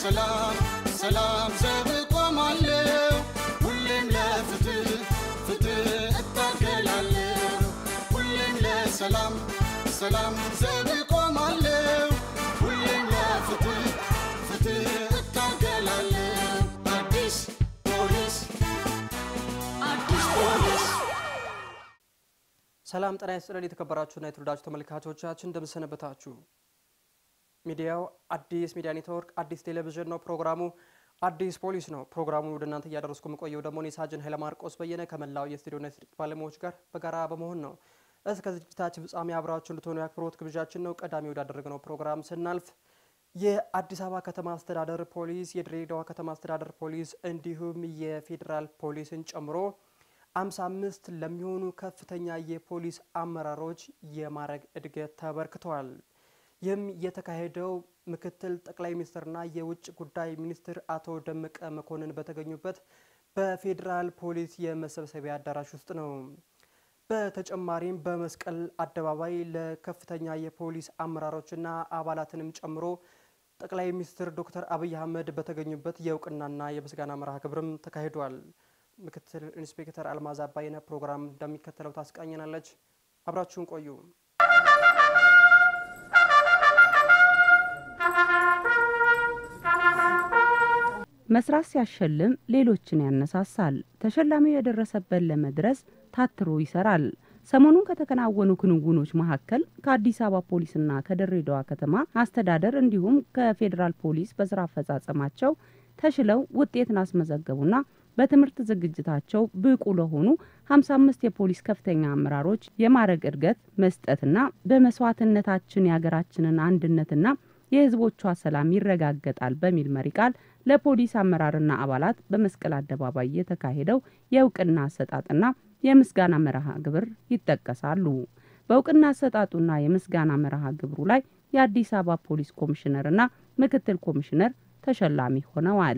ለሰላም ሰላም ዘብ ቆማለሁ ሁሌም ለፍትህ ፍትህ እታገላለሁ ሁሌም ለሰላም ሰላም ዘብ ቆማለሁ ሁሌም ለፍትህ ፍትህ እታገላለሁ አዲስ ፖሊስ አዲስ ፖሊስ ሰላም ጤና ይስጥልን የተከበራችሁና የተወደዳችሁ ተመልካቾቻችን እንደምሰነበታችሁ። ሚዲያው አዲስ ሚዲያ ኔትወርክ አዲስ ቴሌቪዥን ነው። ፕሮግራሙ አዲስ ፖሊስ ነው። ፕሮግራሙን ወደ እናንተ እያደረስኩ የምቆየው ደግሞ እኔ ሳጅን ኃይለማርቆስ በየነ ከመላው የስቱዲዮና የስርጭት ባለሙያዎች ጋር በጋራ በመሆን ነው። እስከ ዝግጅታችን ፍጻሜ አብራችሁ እንድትሆኑ የአክብሮት ግብዣችን ነው። ቀዳሚ ወዳደረግነው ፕሮግራም ስናልፍ የአዲስ አበባ ከተማ አስተዳደር ፖሊስ፣ የድሬዳዋ ከተማ አስተዳደር ፖሊስ እንዲሁም የፌዴራል ፖሊስን ጨምሮ አምሳ አምስት ለሚሆኑ ከፍተኛ የፖሊስ አመራሮች የማዕረግ እድገት ተበርክተዋል። ይህም የተካሄደው ምክትል ጠቅላይ ሚኒስትርና የውጭ ጉዳይ ሚኒስትር አቶ ደመቀ መኮንን በተገኙበት በፌዴራል ፖሊስ የመሰብሰቢያ አዳራሽ ውስጥ ነው። በተጨማሪም በመስቀል አደባባይ ለከፍተኛ የፖሊስ አመራሮችና አባላትንም ጨምሮ ጠቅላይ ሚኒስትር ዶክተር አብይ አህመድ በተገኙበት የእውቅናና የምስጋና መርሃ ግብርም ተካሂዷል። ምክትል ኢንስፔክተር አልማዝ አባይነ ፕሮግራም እንደሚከተለው ታስቃኘናለች። አብራችሁን ቆዩ። መስራት ሲያሸልም ሌሎችን ያነሳሳል። ተሸላሚው የደረሰበት ለመድረስ ታትሮ ይሰራል። ሰሞኑን ከተከናወኑ ክንውኖች መካከል ከአዲስ አበባ ፖሊስና ከድሬዳዋ ከተማ አስተዳደር እንዲሁም ከፌዴራል ፖሊስ በስራ አፈጻጸማቸው ተሽለው ውጤትን አስመዘገቡና በትምህርት ዝግጅታቸው ብቁ ለሆኑ 55 የፖሊስ ከፍተኛ አመራሮች የማዕረግ እድገት መስጠትና በመስዋዕትነታችን የሀገራችንን አንድነትና የሕዝቦቿ ሰላም ይረጋገጣል በሚል መሪ ቃል ለፖሊስ አመራርና አባላት በመስቀል አደባባይ የተካሄደው የእውቅና አሰጣጥና የምስጋና መርሃ ግብር ይጠቀሳሉ። በእውቅና አሰጣጡና የምስጋና መርሃ ግብሩ ላይ የአዲስ አበባ ፖሊስ ኮሚሽነርና ምክትል ኮሚሽነር ተሸላሚ ሆነዋል።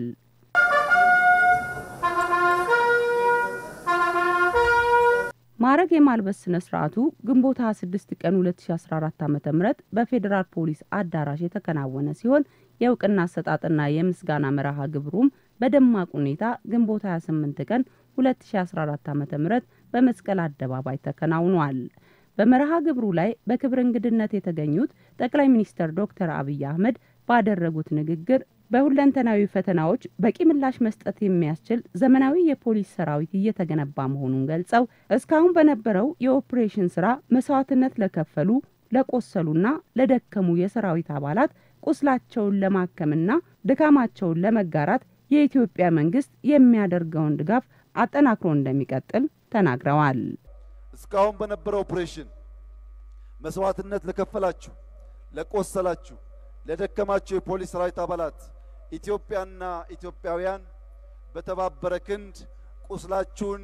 ማዕረግ የማልበስ ስነ ስርዓቱ ግንቦት 26 ቀን 2014 ዓ ም በፌዴራል ፖሊስ አዳራሽ የተከናወነ ሲሆን የእውቅና አሰጣጥና የምስጋና መርሃ ግብሩም በደማቅ ሁኔታ ግንቦት 28 ቀን 2014 ዓ ም በመስቀል አደባባይ ተከናውኗል። በመርሃ ግብሩ ላይ በክብር እንግድነት የተገኙት ጠቅላይ ሚኒስትር ዶክተር አብይ አህመድ ባደረጉት ንግግር በሁለንተናዊ ፈተናዎች በቂ ምላሽ መስጠት የሚያስችል ዘመናዊ የፖሊስ ሰራዊት እየተገነባ መሆኑን ገልጸው እስካሁን በነበረው የኦፕሬሽን ስራ መስዋዕትነት ለከፈሉ ለቆሰሉና ለደከሙ የሰራዊት አባላት ቁስላቸውን ለማከምና ድካማቸውን ለመጋራት የኢትዮጵያ መንግስት የሚያደርገውን ድጋፍ አጠናክሮ እንደሚቀጥል ተናግረዋል። እስካሁን በነበረው ኦፕሬሽን መስዋዕትነት ለከፈላችሁ፣ ለቆሰላችሁ፣ ለደከማችሁ የፖሊስ ሰራዊት አባላት ኢትዮጵያና ኢትዮጵያውያን በተባበረ ክንድ ቁስላችሁን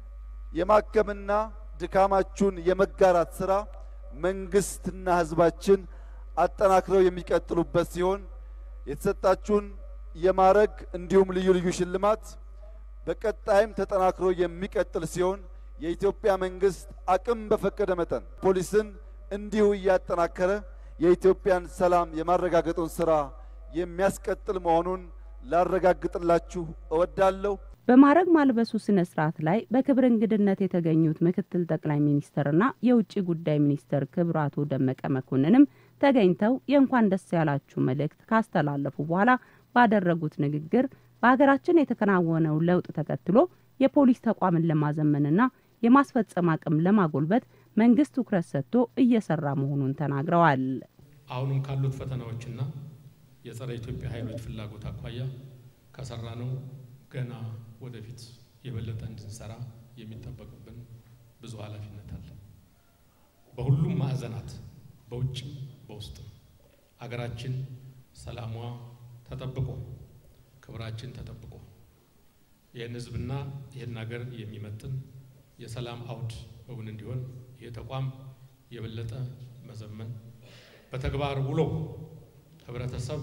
የማከምና ድካማችሁን የመጋራት ስራ መንግስትና ህዝባችን አጠናክረው የሚቀጥሉበት ሲሆን የተሰጣችሁን የማዕረግ እንዲሁም ልዩ ልዩ ሽልማት በቀጣይም ተጠናክሮ የሚቀጥል ሲሆን የኢትዮጵያ መንግስት አቅም በፈቀደ መጠን ፖሊስን እንዲሁ እያጠናከረ የኢትዮጵያን ሰላም የማረጋገጡን ስራ የሚያስቀጥል መሆኑን ላረጋግጥላችሁ እወዳለሁ። በማዕረግ ማልበሱ ስነ ስርዓት ላይ በክብር እንግድነት የተገኙት ምክትል ጠቅላይ ሚኒስትርና የውጭ ጉዳይ ሚኒስትር ክቡር አቶ ደመቀ መኮንንም ተገኝተው የእንኳን ደስ ያላችሁ መልእክት ካስተላለፉ በኋላ ባደረጉት ንግግር በሀገራችን የተከናወነው ለውጥ ተከትሎ የፖሊስ ተቋምን ለማዘመንና የማስፈጸም አቅም ለማጎልበት መንግስት ትኩረት ሰጥቶ እየሰራ መሆኑን ተናግረዋል። አሁንም ካሉት ፈተናዎችና የጸረ ኢትዮጵያ ኃይሎች ፍላጎት አኳያ ከሰራ ነው ገና ወደፊት የበለጠ እንድንሰራ የሚጠበቅብን ብዙ ኃላፊነት አለ። በሁሉም ማዕዘናት በውጭም በውስጥም አገራችን ሰላሟ ተጠብቆ ክብራችን ተጠብቆ ይህን ህዝብና ይህን ሀገር የሚመጥን የሰላም አውድ እውን እንዲሆን ይህ ተቋም የበለጠ መዘመን በተግባር ውሎ ህብረተሰብ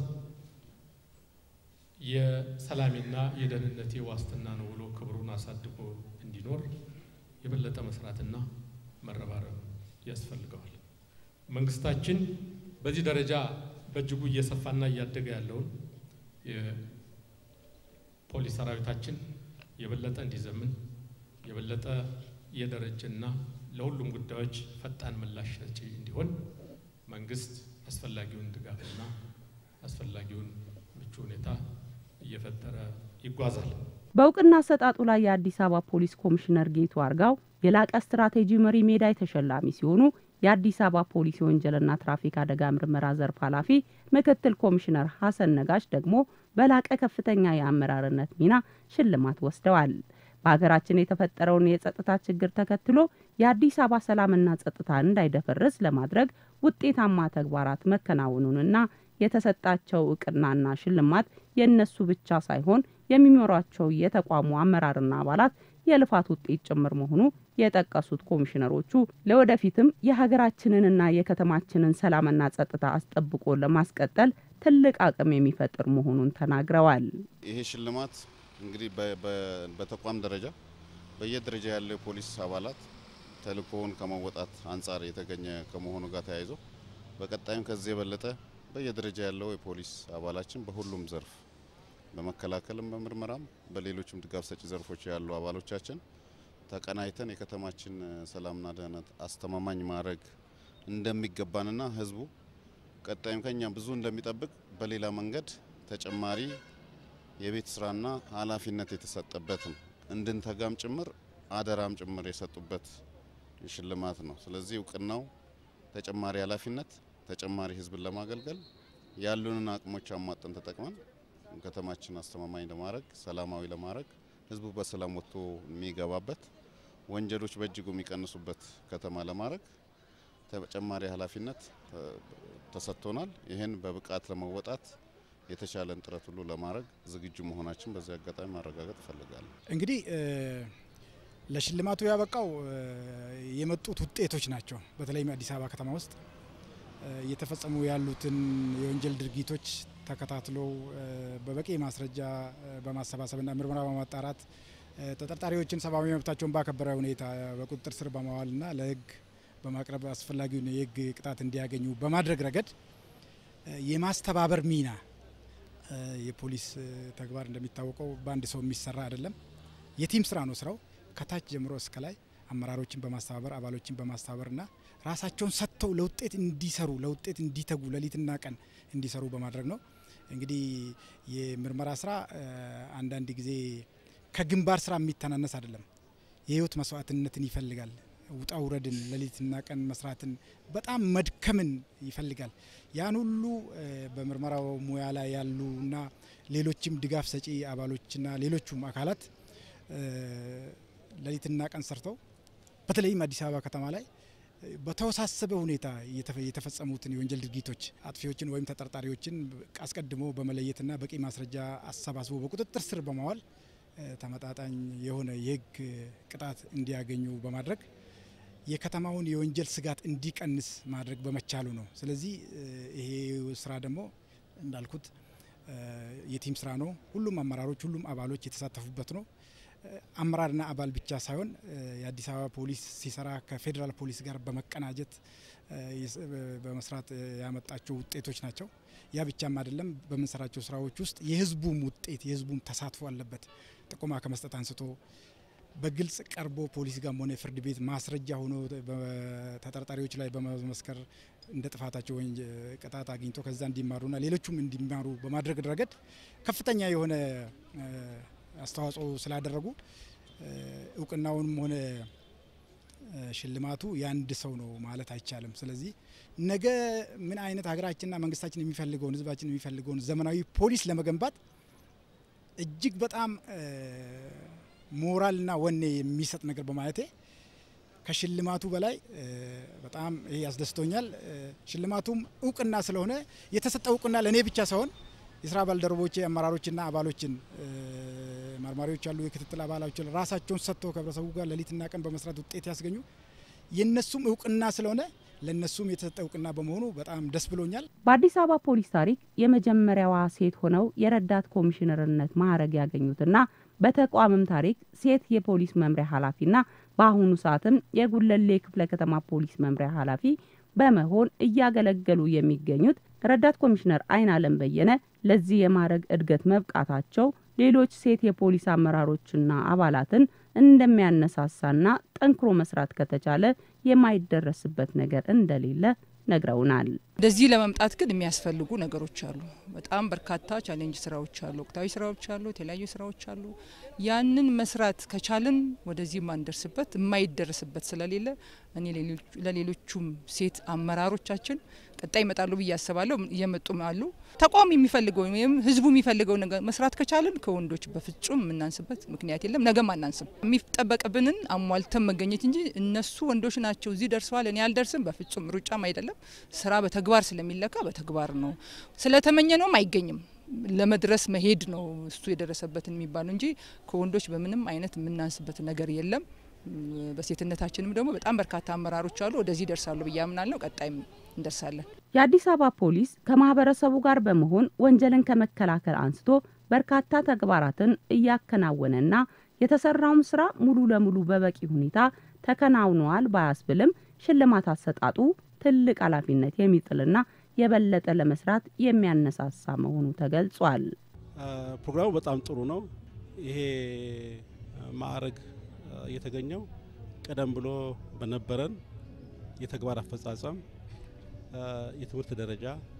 የሰላሜና የደህንነቴ ዋስትና ነው ብሎ ክብሩን አሳድጎ እንዲኖር የበለጠ መስራትና መረባረብ ያስፈልገዋል። መንግስታችን በዚህ ደረጃ በእጅጉ እየሰፋና እያደገ ያለውን የፖሊስ ሰራዊታችን የበለጠ እንዲዘምን የበለጠ የደረጀና ለሁሉም ጉዳዮች ፈጣን ምላሽ ሰጪ እንዲሆን መንግስት አስፈላጊውን ድጋፍና አስፈላጊውን ምቹ ሁኔታ እየፈጠረ ይጓዛል። በእውቅና አሰጣጡ ላይ የአዲስ አበባ ፖሊስ ኮሚሽነር ጌቱ አርጋው የላቀ ስትራቴጂ መሪ ሜዳይ ተሸላሚ ሲሆኑ የአዲስ አበባ ፖሊስ የወንጀልና ትራፊክ አደጋ ምርመራ ዘርፍ ኃላፊ ምክትል ኮሚሽነር ሀሰን ነጋሽ ደግሞ በላቀ ከፍተኛ የአመራርነት ሚና ሽልማት ወስደዋል። በሀገራችን የተፈጠረውን የጸጥታ ችግር ተከትሎ የአዲስ አበባ ሰላምና ጸጥታ እንዳይደፈርስ ለማድረግ ውጤታማ ተግባራት መከናወኑንና የተሰጣቸው እውቅናና ሽልማት የእነሱ ብቻ ሳይሆን የሚመሯቸው የተቋሙ አመራርና አባላት የልፋት ውጤት ጭምር መሆኑ የጠቀሱት ኮሚሽነሮቹ ለወደፊትም የሀገራችንንና የከተማችንን ሰላምና ጸጥታ አስጠብቆ ለማስቀጠል ትልቅ አቅም የሚፈጥር መሆኑን ተናግረዋል። ይሄ ሽልማት እንግዲህ በተቋም ደረጃ በየደረጃ ያለው የፖሊስ አባላት ተልእኮውን ከመወጣት አንጻር የተገኘ ከመሆኑ ጋር ተያይዞ በቀጣይም ከዚህ የበለጠ በየደረጃ ያለው የፖሊስ አባላችን በሁሉም ዘርፍ በመከላከልም በምርመራም በሌሎችም ድጋፍ ሰጪ ዘርፎች ያሉ አባሎቻችን ተቀናይተን የከተማችን ሰላምና ደህንነት አስተማማኝ ማድረግ እንደሚገባንና ሕዝቡ ቀጣይም ከኛ ብዙ እንደሚጠብቅ በሌላ መንገድ ተጨማሪ የቤት ስራና ኃላፊነት የተሰጠበት ነው። እንድንተጋም ጭምር አደራም ጭምር የሰጡበት ሽልማት ነው። ስለዚህ እውቅናው ተጨማሪ ኃላፊነት ተጨማሪ ህዝብን ለማገልገል ያሉንን አቅሞች አሟጠን ተጠቅመን ከተማችን አስተማማኝ ለማድረግ ሰላማዊ ለማድረግ ህዝቡ በሰላም ወጥቶ የሚገባበት ወንጀሎች በእጅጉ የሚቀንሱበት ከተማ ለማድረግ ተጨማሪ ኃላፊነት ተሰጥቶናል። ይህን በብቃት ለመወጣት የተቻለን ጥረት ሁሉ ለማድረግ ዝግጁ መሆናችን በዚህ አጋጣሚ ማረጋገጥ እፈልጋለሁ። እንግዲህ ለሽልማቱ ያበቃው የመጡት ውጤቶች ናቸው። በተለይም አዲስ አበባ ከተማ ውስጥ እየተፈጸሙ ያሉትን የወንጀል ድርጊቶች ተከታትሎ በበቂ ማስረጃ በማሰባሰብና ምርመራ በማጣራት ተጠርጣሪዎችን ሰብአዊ መብታቸውን ባከበረ ሁኔታ በቁጥጥር ስር በማዋልና ለህግ በማቅረብ አስፈላጊውን የህግ ቅጣት እንዲያገኙ በማድረግ ረገድ የማስተባበር ሚና የፖሊስ ተግባር እንደሚታወቀው በአንድ ሰው የሚሰራ አይደለም። የቲም ስራ ነው ስራው። ከታች ጀምሮ እስከ ላይ አመራሮችን በማስተባበር አባሎችን በማስተባበርና ራሳቸውን ሰጥተው ለውጤት እንዲሰሩ ለውጤት እንዲተጉ ሌሊትና ቀን እንዲሰሩ በማድረግ ነው። እንግዲህ የምርመራ ስራ አንዳንድ ጊዜ ከግንባር ስራ የሚተናነስ አይደለም። የህይወት መስዋዕትነትን ይፈልጋል። ውጣ ውረድን፣ ሌሊትና ቀን መስራትን፣ በጣም መድከምን ይፈልጋል። ያን ሁሉ በምርመራው ሙያ ላይ ያሉና ሌሎችም ድጋፍ ሰጪ አባሎችና ሌሎቹም አካላት ሌሊትና ቀን ሰርተው በተለይም አዲስ አበባ ከተማ ላይ በተወሳሰበ ሁኔታ የተፈጸሙትን የወንጀል ድርጊቶች አጥፊዎችን ወይም ተጠርጣሪዎችን አስቀድሞ በመለየትና በቂ ማስረጃ አሰባስቦ በቁጥጥር ስር በማዋል ተመጣጣኝ የሆነ የህግ ቅጣት እንዲያገኙ በማድረግ የከተማውን የወንጀል ስጋት እንዲቀንስ ማድረግ በመቻሉ ነው። ስለዚህ ይሄ ስራ ደግሞ እንዳልኩት የቲም ስራ ነው። ሁሉም አመራሮች፣ ሁሉም አባሎች የተሳተፉበት ነው። አመራርና አባል ብቻ ሳይሆን የአዲስ አበባ ፖሊስ ሲሰራ ከፌዴራል ፖሊስ ጋር በመቀናጀት በመስራት ያመጣቸው ውጤቶች ናቸው። ያ ብቻም አይደለም። በምንሰራቸው ስራዎች ውስጥ የህዝቡም ውጤት የህዝቡም ተሳትፎ አለበት። ጥቆማ ከመስጠት አንስቶ በግልጽ ቀርቦ ፖሊስ ጋርም ሆነ ፍርድ ቤት ማስረጃ ሆኖ ተጠርጣሪዎች ላይ በመመስከር እንደ ጥፋታቸው ቅጣት አግኝቶ ከዛ እንዲማሩና ሌሎቹም እንዲማሩ በማድረግ ረገድ ከፍተኛ የሆነ አስተዋጽኦ ስላደረጉ እውቅናውንም ሆነ ሽልማቱ የአንድ ሰው ነው ማለት አይቻልም። ስለዚህ ነገ ምን አይነት ሀገራችንና መንግስታችን የሚፈልገውን ህዝባችን የሚፈልገውን ዘመናዊ ፖሊስ ለመገንባት እጅግ በጣም ሞራልና ወኔ የሚሰጥ ነገር በማለቴ ከሽልማቱ በላይ በጣም ይሄ ያስደስቶኛል። ሽልማቱም እውቅና ስለሆነ የተሰጠ እውቅና ለእኔ ብቻ ሳይሆን የስራ ባልደረቦቼ አመራሮችና አባሎችን መርማሪዎች ያሉ የክትትል አባላችን ራሳቸውን ሰጥተው ከህብረተሰቡ ጋር ሌሊትና ቀን በመስራት ውጤት ያስገኙ የነሱም እውቅና ስለሆነ ለነሱም የተሰጠ እውቅና በመሆኑ በጣም ደስ ብሎኛል። በአዲስ አበባ ፖሊስ ታሪክ የመጀመሪያዋ ሴት ሆነው የረዳት ኮሚሽነርነት ማዕረግ ያገኙትና በተቋምም ታሪክ ሴት የፖሊስ መምሪያ ኃላፊና በአሁኑ ሰዓትም የጉለሌ ክፍለ ከተማ ፖሊስ መምሪያ ኃላፊ በመሆን እያገለገሉ የሚገኙት ረዳት ኮሚሽነር አይን አለም በየነ ለዚህ የማዕረግ እድገት መብቃታቸው ሌሎች ሴት የፖሊስ አመራሮችና አባላትን እንደሚያነሳሳና ጠንክሮ መስራት ከተቻለ የማይደረስበት ነገር እንደሌለ ነግረውናል። ወደዚህ ለመምጣት ግን የሚያስፈልጉ ነገሮች አሉ። በጣም በርካታ ቻሌንጅ ስራዎች አሉ፣ ወቅታዊ ስራዎች አሉ፣ የተለያዩ ስራዎች አሉ። ያንን መስራት ከቻልን ወደዚህ የማንደርስበት የማይደርስበት ስለሌለ እኔ ለሌሎቹም ሴት አመራሮቻችን ቀጣይ ይመጣሉ ብዬ አስባለሁ። እየመጡም አሉ። ተቋም የሚፈልገው ወይም ህዝቡ የሚፈልገው ነገር መስራት ከቻልን ከወንዶች በፍጹም የምናንስበት ምክንያት የለም። ነገም አናንስም። የሚጠበቅብንን አሟልተን መገኘት እንጂ እነሱ ወንዶች ናቸው እዚህ ደርሰዋል እኔ አልደርስም፣ በፍጹም ሩጫም አይደለም። ስራ በተግባር ስለሚለካ በተግባር ነው። ስለተመኘ ነውም አይገኝም። ለመድረስ መሄድ ነው እሱ የደረሰበትን የሚባለው እንጂ ከወንዶች በምንም አይነት የምናንስበት ነገር የለም። በሴትነታችንም ደግሞ በጣም በርካታ አመራሮች አሉ። ወደዚህ ይደርሳሉ ብዬ አምናለሁ። ቀጣይም እንደርሳለን። የአዲስ አበባ ፖሊስ ከማህበረሰቡ ጋር በመሆን ወንጀልን ከመከላከል አንስቶ በርካታ ተግባራትን እያከናወነና የተሰራውም ስራ ሙሉ ለሙሉ በበቂ ሁኔታ ተከናውነዋል ባያስብልም ሽልማት አሰጣጡ ትልቅ ኃላፊነት የሚጥልና የበለጠ ለመስራት የሚያነሳሳ መሆኑ ተገልጿል። ፕሮግራሙ በጣም ጥሩ ነው። ይሄ ማዕረግ የተገኘው ቀደም ብሎ በነበረን የተግባር አፈጻጸም፣ የትምህርት ደረጃ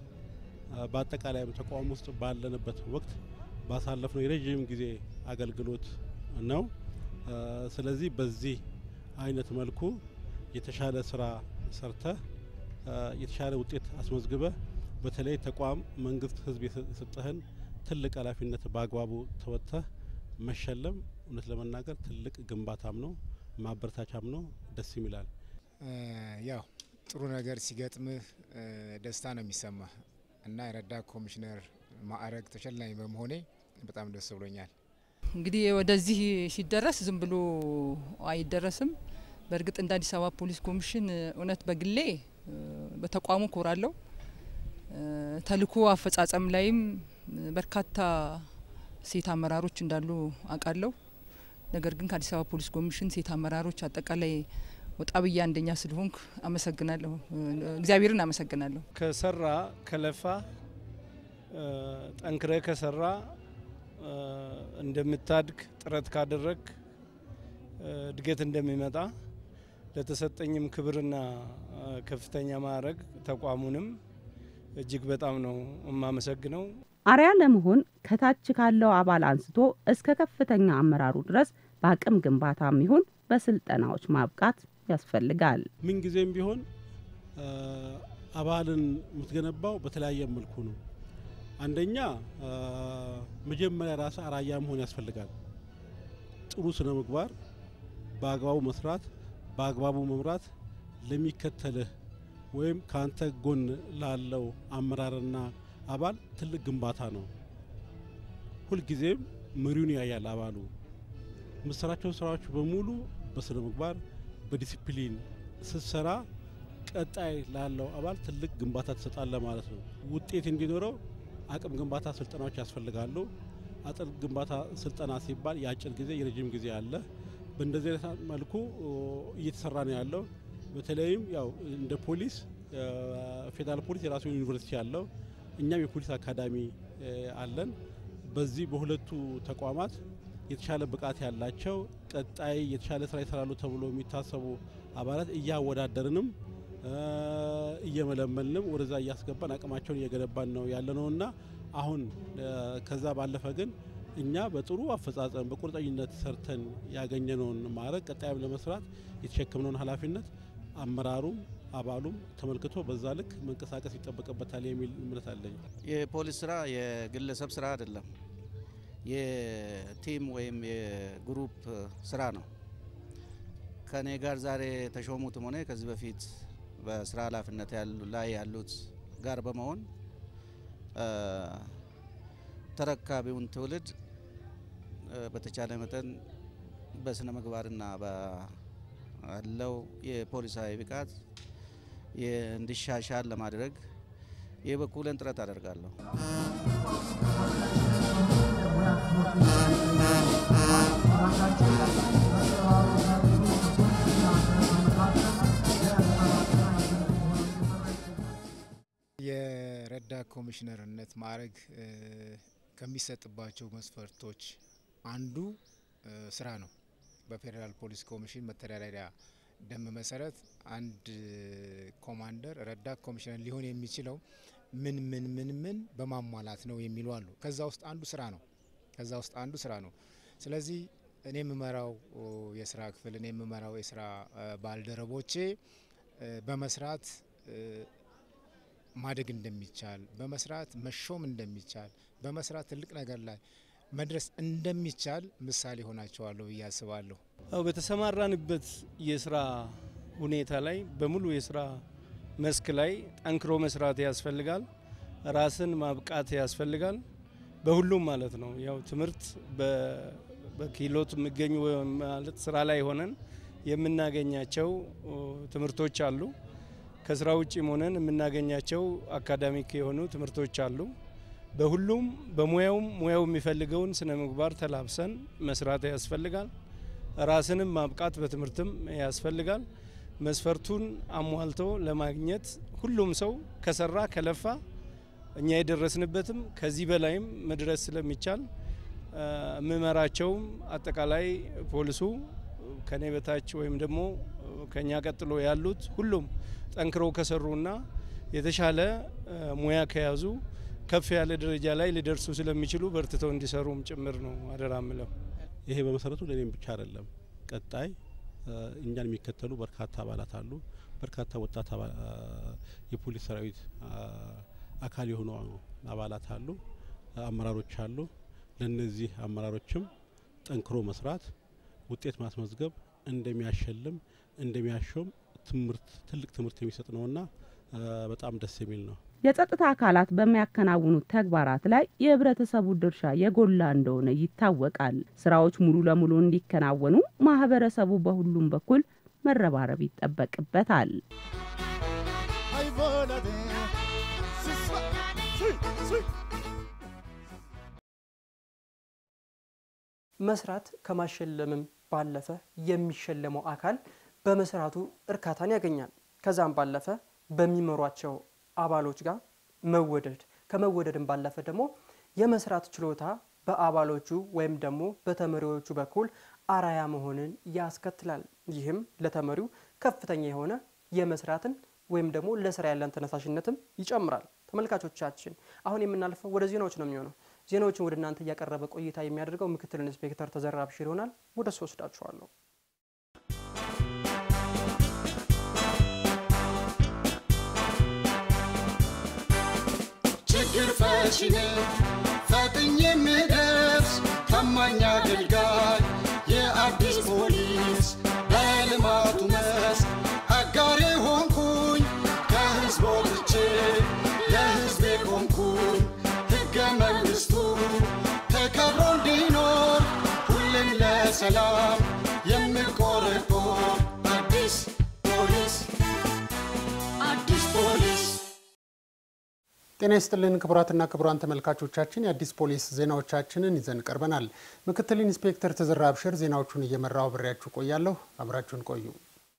በአጠቃላይም ተቋም ውስጥ ባለንበት ወቅት ባሳለፍነው የረዥም ጊዜ አገልግሎት ነው። ስለዚህ በዚህ አይነት መልኩ የተሻለ ስራ ሰርተህ የተሻለ ውጤት አስመዝግበ በተለይ ተቋም፣ መንግስት፣ ህዝብ የሰጠህን ትልቅ ኃላፊነት በአግባቡ ተወጥተህ መሸለም እውነት ለመናገር ትልቅ ግንባታም ነው፣ ማበረታቻም ነው። ደስ ይላል። ያው ጥሩ ነገር ሲገጥምህ ደስታ ነው የሚሰማ እና የረዳት ኮሚሽነር ማዕረግ ተሸላሚ በመሆኔ በጣም ደስ ብሎኛል። እንግዲህ ወደዚህ ሲደረስ ዝም ብሎ አይደረስም። በእርግጥ እንደ አዲስ አበባ ፖሊስ ኮሚሽን እውነት በግሌ በተቋሙ ኮራለሁ። ተልእኮ አፈጻጸም ላይም በርካታ ሴት አመራሮች እንዳሉ አውቃለሁ። ነገር ግን ከአዲስ አበባ ፖሊስ ኮሚሽን ሴት አመራሮች አጠቃላይ ወጣ ብዬ አንደኛ ስለሆንኩ አመሰግናለሁ። እግዚአብሔርን አመሰግናለሁ። ከሰራ ከለፋ ጠንክረ ከሰራ እንደምታድግ ጥረት ካደረግ እድገት እንደሚመጣ ለተሰጠኝም ክብርና ከፍተኛ ማዕረግ ተቋሙንም እጅግ በጣም ነው የማመሰግነው። አርያ ለመሆን ከታች ካለው አባል አንስቶ እስከ ከፍተኛ አመራሩ ድረስ በአቅም ግንባታም ይሁን በስልጠናዎች ማብቃት ያስፈልጋል። ምንጊዜም ቢሆን አባልን የምትገነባው በተለያየ መልኩ ነው። አንደኛ መጀመሪያ ራስ አራያ መሆን ያስፈልጋል። ጥሩ ስነ ምግባር፣ በአግባቡ መስራት፣ በአግባቡ መምራት ለሚከተልህ ወይም ከአንተ ጎን ላለው አመራርና አባል ትልቅ ግንባታ ነው። ሁልጊዜም መሪውን ያያል አባሉ። የምትሰራቸው ስራዎች በሙሉ በስነ ምግባር በዲሲፕሊን ስትሰራ ቀጣይ ላለው አባል ትልቅ ግንባታ ትሰጣለ ማለት ነው። ውጤት እንዲኖረው አቅም ግንባታ ስልጠናዎች ያስፈልጋሉ። አጥር ግንባታ ስልጠና ሲባል የአጭር ጊዜ የረዥም ጊዜ አለ። በእንደዚህ አይነት መልኩ እየተሰራ ነው ያለው። በተለይም ያው እንደ ፖሊስ ፌዴራል ፖሊስ የራሱ ዩኒቨርሲቲ አለው። እኛም የፖሊስ አካዳሚ አለን። በዚህ በሁለቱ ተቋማት የተሻለ ብቃት ያላቸው ቀጣይ የተሻለ ስራ ይሰራሉ ተብሎ የሚታሰቡ አባላት እያወዳደርንም እየመለመልንም ወደዛ እያስገባን አቅማቸውን እየገነባን ነው ያለ ነውና አሁን ከዛ ባለፈ ግን እኛ በጥሩ አፈጻጸም በቁርጠኝነት ሰርተን ያገኘነውን ማዕረግ ቀጣይም ለመስራት የተሸከምነውን ኃላፊነት አመራሩም አባሉም ተመልክቶ በዛ ልክ መንቀሳቀስ ይጠበቅበታል የሚል እምነት አለኝ። የፖሊስ ስራ የግለሰብ ስራ አይደለም፣ የቲም ወይም የግሩፕ ስራ ነው። ከኔ ጋር ዛሬ የተሾሙትም ሆነ ከዚህ በፊት በስራ ኃላፊነት ላይ ያሉት ጋር በመሆን ተረካቢውን ትውልድ በተቻለ መጠን በስነ ምግባርና ባለው የፖሊሳዊ ብቃት እንዲሻሻል ለማድረግ የበኩሌን ጥረት አደርጋለሁ። የረዳት ኮሚሽነርነት ማዕረግ ከሚሰጥባቸው መስፈርቶች አንዱ ስራ ነው። በፌዴራል ፖሊስ ኮሚሽን መተዳደሪያ ደንብ መሰረት አንድ ኮማንደር ረዳት ኮሚሽነር ሊሆን የሚችለው ምን ምን ምን ምን በማሟላት ነው የሚሉ አሉ። ከዛ ውስጥ አንዱ ስራ ነው። ከዛ ውስጥ አንዱ ስራ ነው። ስለዚህ እኔ የምመራው የስራ ክፍል እኔ የምመራው የስራ ባልደረቦቼ በመስራት ማደግ እንደሚቻል በመስራት መሾም እንደሚቻል በመስራት ትልቅ ነገር ላይ መድረስ እንደሚቻል ምሳሌ ሆናቸዋለሁ ብዬ አስባለሁ። አው በተሰማራንበት የስራ ሁኔታ ላይ በሙሉ የስራ መስክ ላይ ጠንክሮ መስራት ያስፈልጋል። ራስን ማብቃት ያስፈልጋል። በሁሉም ማለት ነው። ያው ትምህርት በኪሎት የሚገኙ ማለት ስራ ላይ ሆነን የምናገኛቸው ትምህርቶች አሉ። ከስራ ውጭም ሆነን የምናገኛቸው አካዳሚክ የሆኑ ትምህርቶች አሉ። በሁሉም በሙያውም ሙያው የሚፈልገውን ስነ ምግባር ተላብሰን መስራት ያስፈልጋል። ራስንም ማብቃት በትምህርትም ያስፈልጋል። መስፈርቱን አሟልቶ ለማግኘት ሁሉም ሰው ከሰራ ከለፋ እኛ የደረስንበትም ከዚህ በላይም መድረስ ስለሚቻል የምመራቸውም አጠቃላይ ፖሊሱ ከኔ በታች ወይም ደግሞ ከኛ ቀጥሎ ያሉት ሁሉም ጠንክረው ከሰሩና የተሻለ ሙያ ከያዙ ከፍ ያለ ደረጃ ላይ ሊደርሱ ስለሚችሉ በርትተው እንዲሰሩም ጭምር ነው አደራ ምለው። ይሄ በመሰረቱ ለእኔም ብቻ አይደለም። ቀጣይ እኛን የሚከተሉ በርካታ አባላት አሉ። በርካታ ወጣት የፖሊስ ሰራዊት አካል የሆኑ አባላት አሉ፣ አመራሮች አሉ። ለነዚህ አመራሮችም ጠንክሮ መስራት፣ ውጤት ማስመዝገብ እንደሚያሸልም እንደሚያሾም ትምህርት ትልቅ ትምህርት የሚሰጥ ነውና በጣም ደስ የሚል ነው። የጸጥታ አካላት በሚያከናውኑት ተግባራት ላይ የህብረተሰቡ ድርሻ የጎላ እንደሆነ ይታወቃል። ስራዎች ሙሉ ለሙሉ እንዲከናወኑ ማህበረሰቡ በሁሉም በኩል መረባረብ ይጠበቅበታል። መስራት ከማሸለምም ባለፈ የሚሸለመው አካል በመስራቱ እርካታን ያገኛል። ከዛም ባለፈ በሚመሯቸው አባሎች ጋር መወደድ ከመወደድም ባለፈ ደግሞ የመስራት ችሎታ በአባሎቹ ወይም ደግሞ በተመሪዎቹ በኩል አራያ መሆንን ያስከትላል። ይህም ለተመሪው ከፍተኛ የሆነ የመስራትን ወይም ደግሞ ለስራ ያለን ተነሳሽነትም ይጨምራል። ተመልካቾቻችን አሁን የምናልፈው ወደ ዜናዎች ነው የሚሆነው። ዜናዎችን ወደ እናንተ እያቀረበ ቆይታ የሚያደርገው ምክትል ኢንስፔክተር ተዘራ ብሽር ይሆናል። ወደ እሱ ወስዳችኋለሁ። ችግር ፈቺ ነኝ ፈጥኜ የምደርስ ታማኝ አገልጋይ የአዲስ ፖሊስ በልማቱ መስክ አጋሬ ሆንኩኝ ከህዝብ ወጥቼ ለህዝቤ ቆምኩኝ ሕገ መንግሥቱ ተከብሮ እንዲኖር ሁሌም ለሰላም የምቆረቆር አዲስ ፖሊስ አዲስ ፖሊስ ጤና ይስጥልን ክቡራትና ክቡራን ተመልካቾቻችን የአዲስ ፖሊስ ዜናዎቻችንን ይዘን ቀርበናል። ምክትል ኢንስፔክተር ተዘራ አብሽር ዜናዎቹን እየመራው አብሬያችሁ ቆያለሁ። አብራችሁን ቆዩ።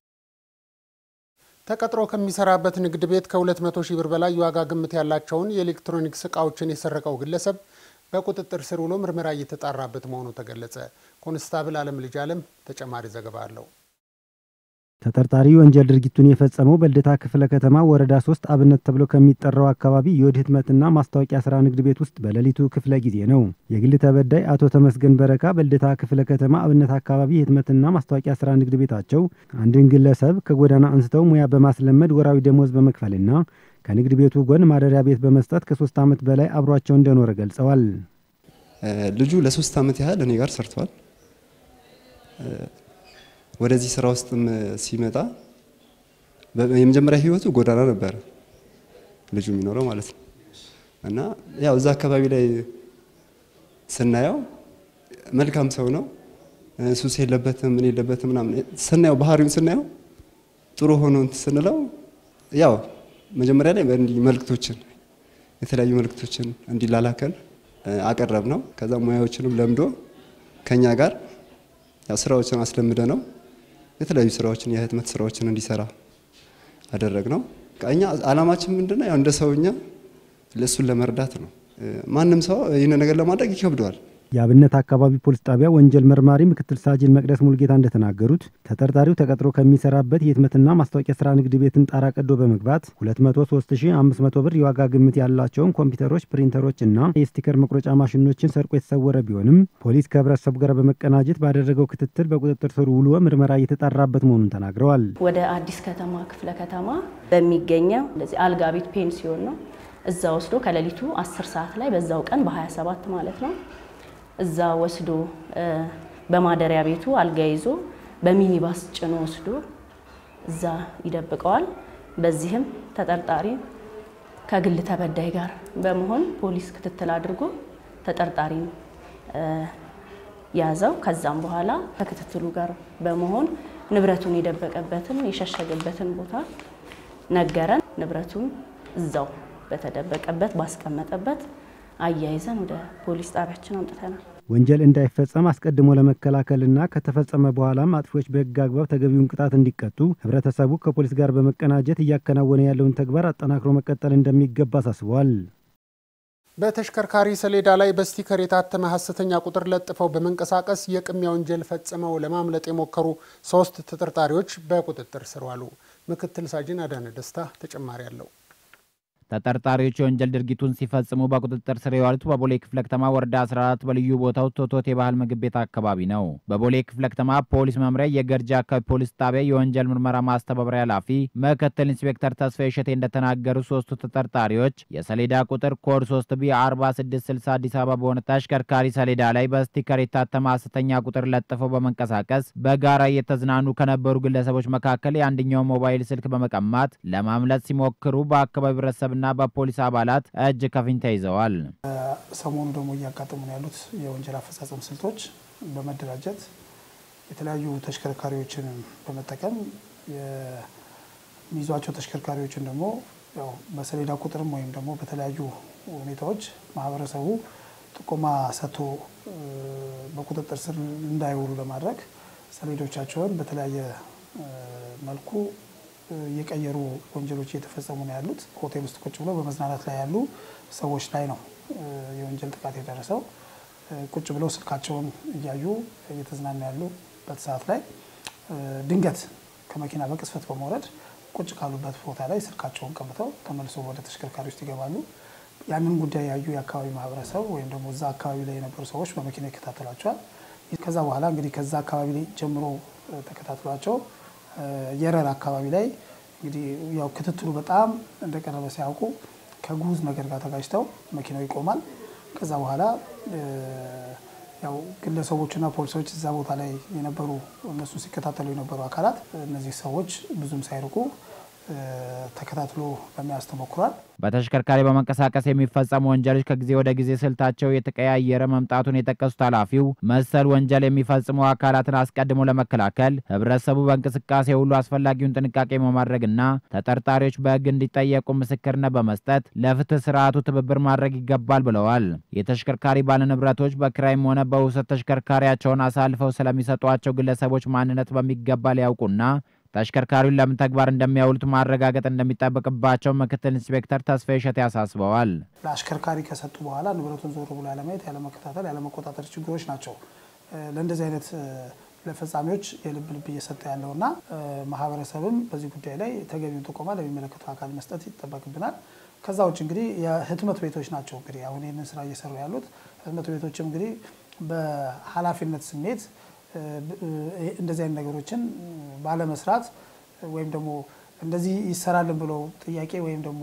ተቀጥሮ ከሚሰራበት ንግድ ቤት ከ200 ሺህ ብር በላይ የዋጋ ግምት ያላቸውን የኤሌክትሮኒክስ እቃዎችን የሰረቀው ግለሰብ በቁጥጥር ስር ውሎ ምርመራ እየተጣራበት መሆኑ ተገለጸ። ኮንስታብል አለም ልጅ አለም ተጨማሪ ዘገባ አለው። ተጠርጣሪ ወንጀል ድርጊቱን የፈጸመው በልደታ ክፍለ ከተማ ወረዳ ሶስት አብነት ተብሎ ከሚጠራው አካባቢ የወድ ህትመትና ማስታወቂያ ስራ ንግድ ቤት ውስጥ በሌሊቱ ክፍለ ጊዜ ነው። የግል ተበዳይ አቶ ተመስገን በረካ በልደታ ክፍለ ከተማ አብነት አካባቢ የህትመትና ማስታወቂያ ስራ ንግድ ቤታቸው አንድን ግለሰብ ከጎዳና አንስተው ሙያ በማስለመድ ወራዊ ደሞዝ በመክፈልና ከንግድ ቤቱ ጎን ማደሪያ ቤት በመስጠት ከሶስት ዓመት በላይ አብሯቸው እንደኖረ ገልጸዋል። ልጁ ለሶስት ዓመት ያህል እኔ ጋር ሰርተዋል። ወደዚህ ስራ ውስጥም ሲመጣ የመጀመሪያ ህይወቱ ጎዳና ነበረ ልጁ የሚኖረው ማለት ነው። እና ያው እዛ አካባቢ ላይ ስናየው መልካም ሰው ነው፣ ሱስ የለበትም፣ ምን የለበትም ምናምን ስናየው ባህሪውን ስናየው ጥሩ ሆኖ እንትን ስንለው ያው መጀመሪያ ላይ እንዲህ መልእክቶችን የተለያዩ መልእክቶችን እንዲላላከን አቀረብ ነው። ከዛ ሙያዎችንም ለምዶ ከኛ ጋር ያው ስራዎችን አስለምደ ነው የተለያዩ ስራዎችን የህትመት ስራዎችን እንዲሰራ አደረግ ነው። እኛ አላማችን ምንድነው? ያው እንደ ሰውኛ ለእሱን ለመርዳት ነው። ማንም ሰው ይህን ነገር ለማድረግ ይከብደዋል። የአብነት አካባቢ ፖሊስ ጣቢያ ወንጀል መርማሪ ምክትል ሳጅን መቅደስ ሙልጌታ እንደተናገሩት ተጠርጣሪው ተቀጥሮ ከሚሰራበት የህትመትና ማስታወቂያ ስራ ንግድ ቤትን ጣራ ቀዶ በመግባት 203500 ብር የዋጋ ግምት ያላቸውን ኮምፒውተሮች፣ ፕሪንተሮች እና የስቲከር መቁረጫ ማሽኖችን ሰርቆ የተሰወረ ቢሆንም ፖሊስ ከህብረተሰቡ ጋር በመቀናጀት ባደረገው ክትትል በቁጥጥር ስር ውሎ ምርመራ እየተጣራበት መሆኑን ተናግረዋል። ወደ አዲስ ከተማ ክፍለ ከተማ በሚገኘው እንደዚህ አልጋ ቤት ፔንሲዮን ነው። እዛ ወስዶ ከሌሊቱ 10 ሰዓት ላይ በዛው ቀን በ27 ማለት ነው እዛ ወስዶ በማደሪያ ቤቱ አልጋ ይዞ በሚኒባስ ጭኖ ወስዶ እዛ ይደብቀዋል። በዚህም ተጠርጣሪ ከግል ተበዳይ ጋር በመሆን ፖሊስ ክትትል አድርጎ ተጠርጣሪ ያዘው። ከዛም በኋላ ከክትትሉ ጋር በመሆን ንብረቱን የደበቀበትን የሸሸገበትን ቦታ ነገረን። ንብረቱን እዛው በተደበቀበት ባስቀመጠበት አያይዘን ወደ ፖሊስ ጣቢያችን አምጥተናል። ወንጀል እንዳይፈጸም አስቀድሞ ለመከላከልና ከተፈጸመ በኋላም አጥፊዎች በሕግ አግባብ ተገቢውን ቅጣት እንዲቀጡ ህብረተሰቡ ከፖሊስ ጋር በመቀናጀት እያከናወነ ያለውን ተግባር አጠናክሮ መቀጠል እንደሚገባ አሳስበዋል። በተሽከርካሪ ሰሌዳ ላይ በስቲከር የታተመ ሐሰተኛ ቁጥር ለጥፈው በመንቀሳቀስ የቅሚያ ወንጀል ፈጽመው ለማምለጥ የሞከሩ ሶስት ተጠርጣሪዎች በቁጥጥር ስር ዋሉ። ምክትል ሳጅን አዳነ ደስታ ተጨማሪ አለው። ተጠርጣሪዎች የወንጀል ድርጊቱን ሲፈጽሙ በቁጥጥር ስር የዋሉት በቦሌ ክፍለ ከተማ ወረዳ 14 በልዩ ቦታው ቶቶት የባህል ምግብ ቤት አካባቢ ነው። በቦሌ ክፍለ ከተማ ፖሊስ መምሪያ የገርጂ አካባቢ ፖሊስ ጣቢያ የወንጀል ምርመራ ማስተባበሪያ ኃላፊ ምክትል ኢንስፔክተር ተስፋዬ እሸቴ እንደተናገሩ ሶስቱ ተጠርጣሪዎች የሰሌዳ ቁጥር ኮድ 3 ቢ 4660 አዲስ አበባ በሆነ ተሽከርካሪ ሰሌዳ ላይ በስቲከር የታተመ ሐሰተኛ ቁጥር ለጥፈው በመንቀሳቀስ በጋራ እየተዝናኑ ከነበሩ ግለሰቦች መካከል የአንደኛው ሞባይል ስልክ በመቀማት ለማምለጥ ሲሞክሩ በአካባቢ ህብረተሰብ እና በፖሊስ አባላት እጅ ከፍንጅ ተይዘዋል። ሰሞኑ ደግሞ እያጋጠሙ ነው ያሉት የወንጀል አፈጻጸም ስልቶች በመደራጀት የተለያዩ ተሽከርካሪዎችን በመጠቀም የሚይዟቸው ተሽከርካሪዎችን ደግሞ ያው በሰሌዳ ቁጥርም ወይም ደግሞ በተለያዩ ሁኔታዎች ማህበረሰቡ ጥቆማ ሰጥቶ በቁጥጥር ስር እንዳይውሉ ለማድረግ ሰሌዶቻቸውን በተለያየ መልኩ የቀየሩ ወንጀሎች እየተፈጸሙ ነው ያሉት። ሆቴል ውስጥ ቁጭ ብለው በመዝናናት ላይ ያሉ ሰዎች ላይ ነው የወንጀል ጥቃት የደረሰው። ቁጭ ብለው ስልካቸውን እያዩ እየተዝናኑ ያሉበት ሰዓት ላይ ድንገት ከመኪና በቅስፈት በመውረድ ቁጭ ካሉበት ቦታ ላይ ስልካቸውን ቀምተው ተመልሶ ወደ ተሽከርካሪ ውስጥ ይገባሉ። ያንን ጉዳይ ያዩ የአካባቢ ማህበረሰብ ወይም ደግሞ እዛ አካባቢ ላይ የነበሩ ሰዎች በመኪና ይከታተሏቸዋል። ከዛ በኋላ እንግዲህ ከዛ አካባቢ ላይ ጀምሮ ተከታትሏቸው የረር አካባቢ ላይ እንግዲህ ያው ክትትሉ በጣም እንደቀረበ ሲያውቁ ከጉዝ ነገር ጋር ተጋጭተው መኪናው ይቆማል። ከዛ በኋላ ያው ግለሰቦችና ፖሊሶች እዛ ቦታ ላይ የነበሩ እነሱ ሲከታተሉ የነበሩ አካላት እነዚህ ሰዎች ብዙም ሳይርቁ ተከታትሎ ለመያዝ ተሞክሯል። በተሽከርካሪ በመንቀሳቀስ የሚፈጸሙ ወንጀሎች ከጊዜ ወደ ጊዜ ስልታቸው የተቀያየረ መምጣቱን የጠቀሱት ኃላፊው መሰል ወንጀል የሚፈጽሙ አካላትን አስቀድሞ ለመከላከል ህብረተሰቡ በእንቅስቃሴ ሁሉ አስፈላጊውን ጥንቃቄ በማድረግና ተጠርጣሪዎች በሕግ እንዲጠየቁ ምስክርነት በመስጠት ለፍትህ ስርዓቱ ትብብር ማድረግ ይገባል ብለዋል። የተሽከርካሪ ባለንብረቶች በክራይም ሆነ በውሰት ተሽከርካሪያቸውን አሳልፈው ስለሚሰጧቸው ግለሰቦች ማንነት በሚገባ ሊያውቁና ተሽከርካሪውን ለምን ተግባር እንደሚያውሉት ማረጋገጥ እንደሚጠበቅባቸው ምክትል ኢንስፔክተር ተስፋዬ እሸቴ ያሳስበዋል። ለአሽከርካሪ ከሰጡ በኋላ ንብረቱን ዞር ብሎ ያለማየት፣ ያለመከታተል፣ ያለመቆጣጠር ችግሮች ናቸው ለእንደዚህ አይነት ለፈጻሚዎች የልብ ልብ እየሰጠ ያለውና ማህበረሰብም በዚህ ጉዳይ ላይ ተገቢውን ጥቆማ ለሚመለከተው አካል መስጠት ይጠበቅብናል። ከዛ ውጭ እንግዲህ የህትመት ቤቶች ናቸው እንግዲህ አሁን ይህንን ስራ እየሰሩ ያሉት ህትመት ቤቶችም እንግዲህ በኃላፊነት ስሜት እንደዚህ አይነት ነገሮችን ባለመስራት ወይም ደግሞ እንደዚህ ይሰራልን ብለው ጥያቄ ወይም ደግሞ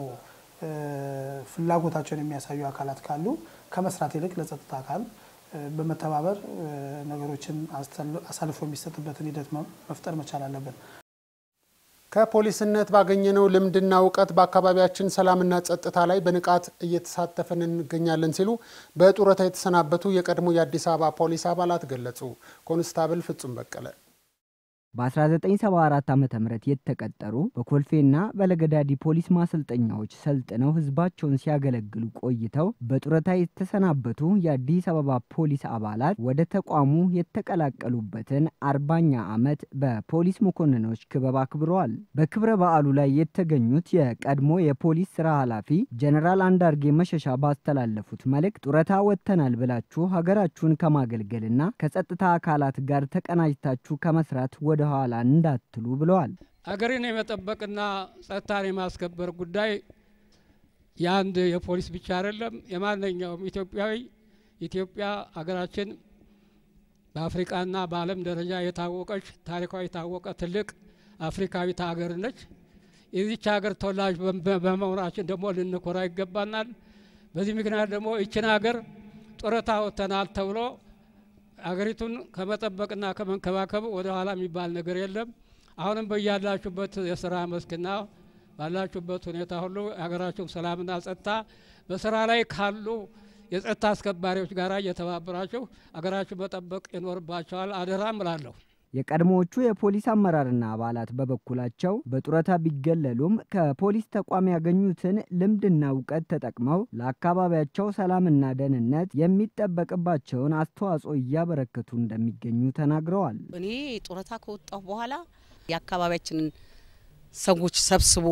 ፍላጎታቸውን የሚያሳዩ አካላት ካሉ ከመስራት ይልቅ ለጸጥታ አካል በመተባበር ነገሮችን አሳልፎ የሚሰጥበትን ሂደት መፍጠር መቻል አለብን። ከፖሊስነት ባገኘነው ልምድና እውቀት በአካባቢያችን ሰላምና ጸጥታ ላይ በንቃት እየተሳተፍን እንገኛለን ሲሉ በጡረታ የተሰናበቱ የቀድሞ የአዲስ አበባ ፖሊስ አባላት ገለጹ። ኮንስታብል ፍጹም በቀለ በ1974 ዓ ም የተቀጠሩ በኮልፌና በለገዳዲ ፖሊስ ማሰልጠኛዎች ሰልጥነው ህዝባቸውን ሲያገለግሉ ቆይተው በጡረታ የተሰናበቱ የአዲስ አበባ ፖሊስ አባላት ወደ ተቋሙ የተቀላቀሉበትን አርባኛ ዓመት በፖሊስ መኮንኖች ክበብ አክብረዋል። በክብረ በዓሉ ላይ የተገኙት የቀድሞ የፖሊስ ስራ ኃላፊ ጀነራል አንዳርጌ መሸሻ ባስተላለፉት መልእክት ጡረታ ወጥተናል ብላችሁ ሀገራችሁን ከማገልገልና ከጸጥታ አካላት ጋር ተቀናጅታችሁ ከመስራት ወደ ኋላ እንዳትሉ ብለዋል። ሀገርን የመጠበቅና ጸጥታን የማስከበር ጉዳይ የአንድ የፖሊስ ብቻ አይደለም፣ የማንኛውም ኢትዮጵያዊ ኢትዮጵያ ሀገራችን በአፍሪቃና በዓለም ደረጃ የታወቀች ታሪኳ የታወቀ ትልቅ አፍሪካዊት ሀገር ነች። የዚች ሀገር ተወላጅ በመሆናችን ደግሞ ልንኮራ ይገባናል። በዚህ ምክንያት ደግሞ ይችን ሀገር ጡረታ ወጥተናል ተብሎ ሀገሪቱን ከመጠበቅና ከመንከባከብ ወደ ኋላ የሚባል ነገር የለም። አሁንም በያላችሁበት የስራ መስክና ባላችሁበት ሁኔታ ሁሉ የሀገራችሁ ሰላምና ጸጥታ በስራ ላይ ካሉ የጸጥታ አስከባሪዎች ጋር እየተባበራችሁ ሀገራችሁ መጠበቅ ይኖርባቸዋል። አደራም እላለሁ። የቀድሞዎቹ የፖሊስ አመራርና አባላት በበኩላቸው በጡረታ ቢገለሉም ከፖሊስ ተቋም ያገኙትን ልምድና እውቀት ተጠቅመው ለአካባቢያቸው ሰላምና ደህንነት የሚጠበቅባቸውን አስተዋጽኦ እያበረከቱ እንደሚገኙ ተናግረዋል። እኔ ጡረታ ከወጣሁ በኋላ የአካባቢያችንን ሰዎች ሰብስቦ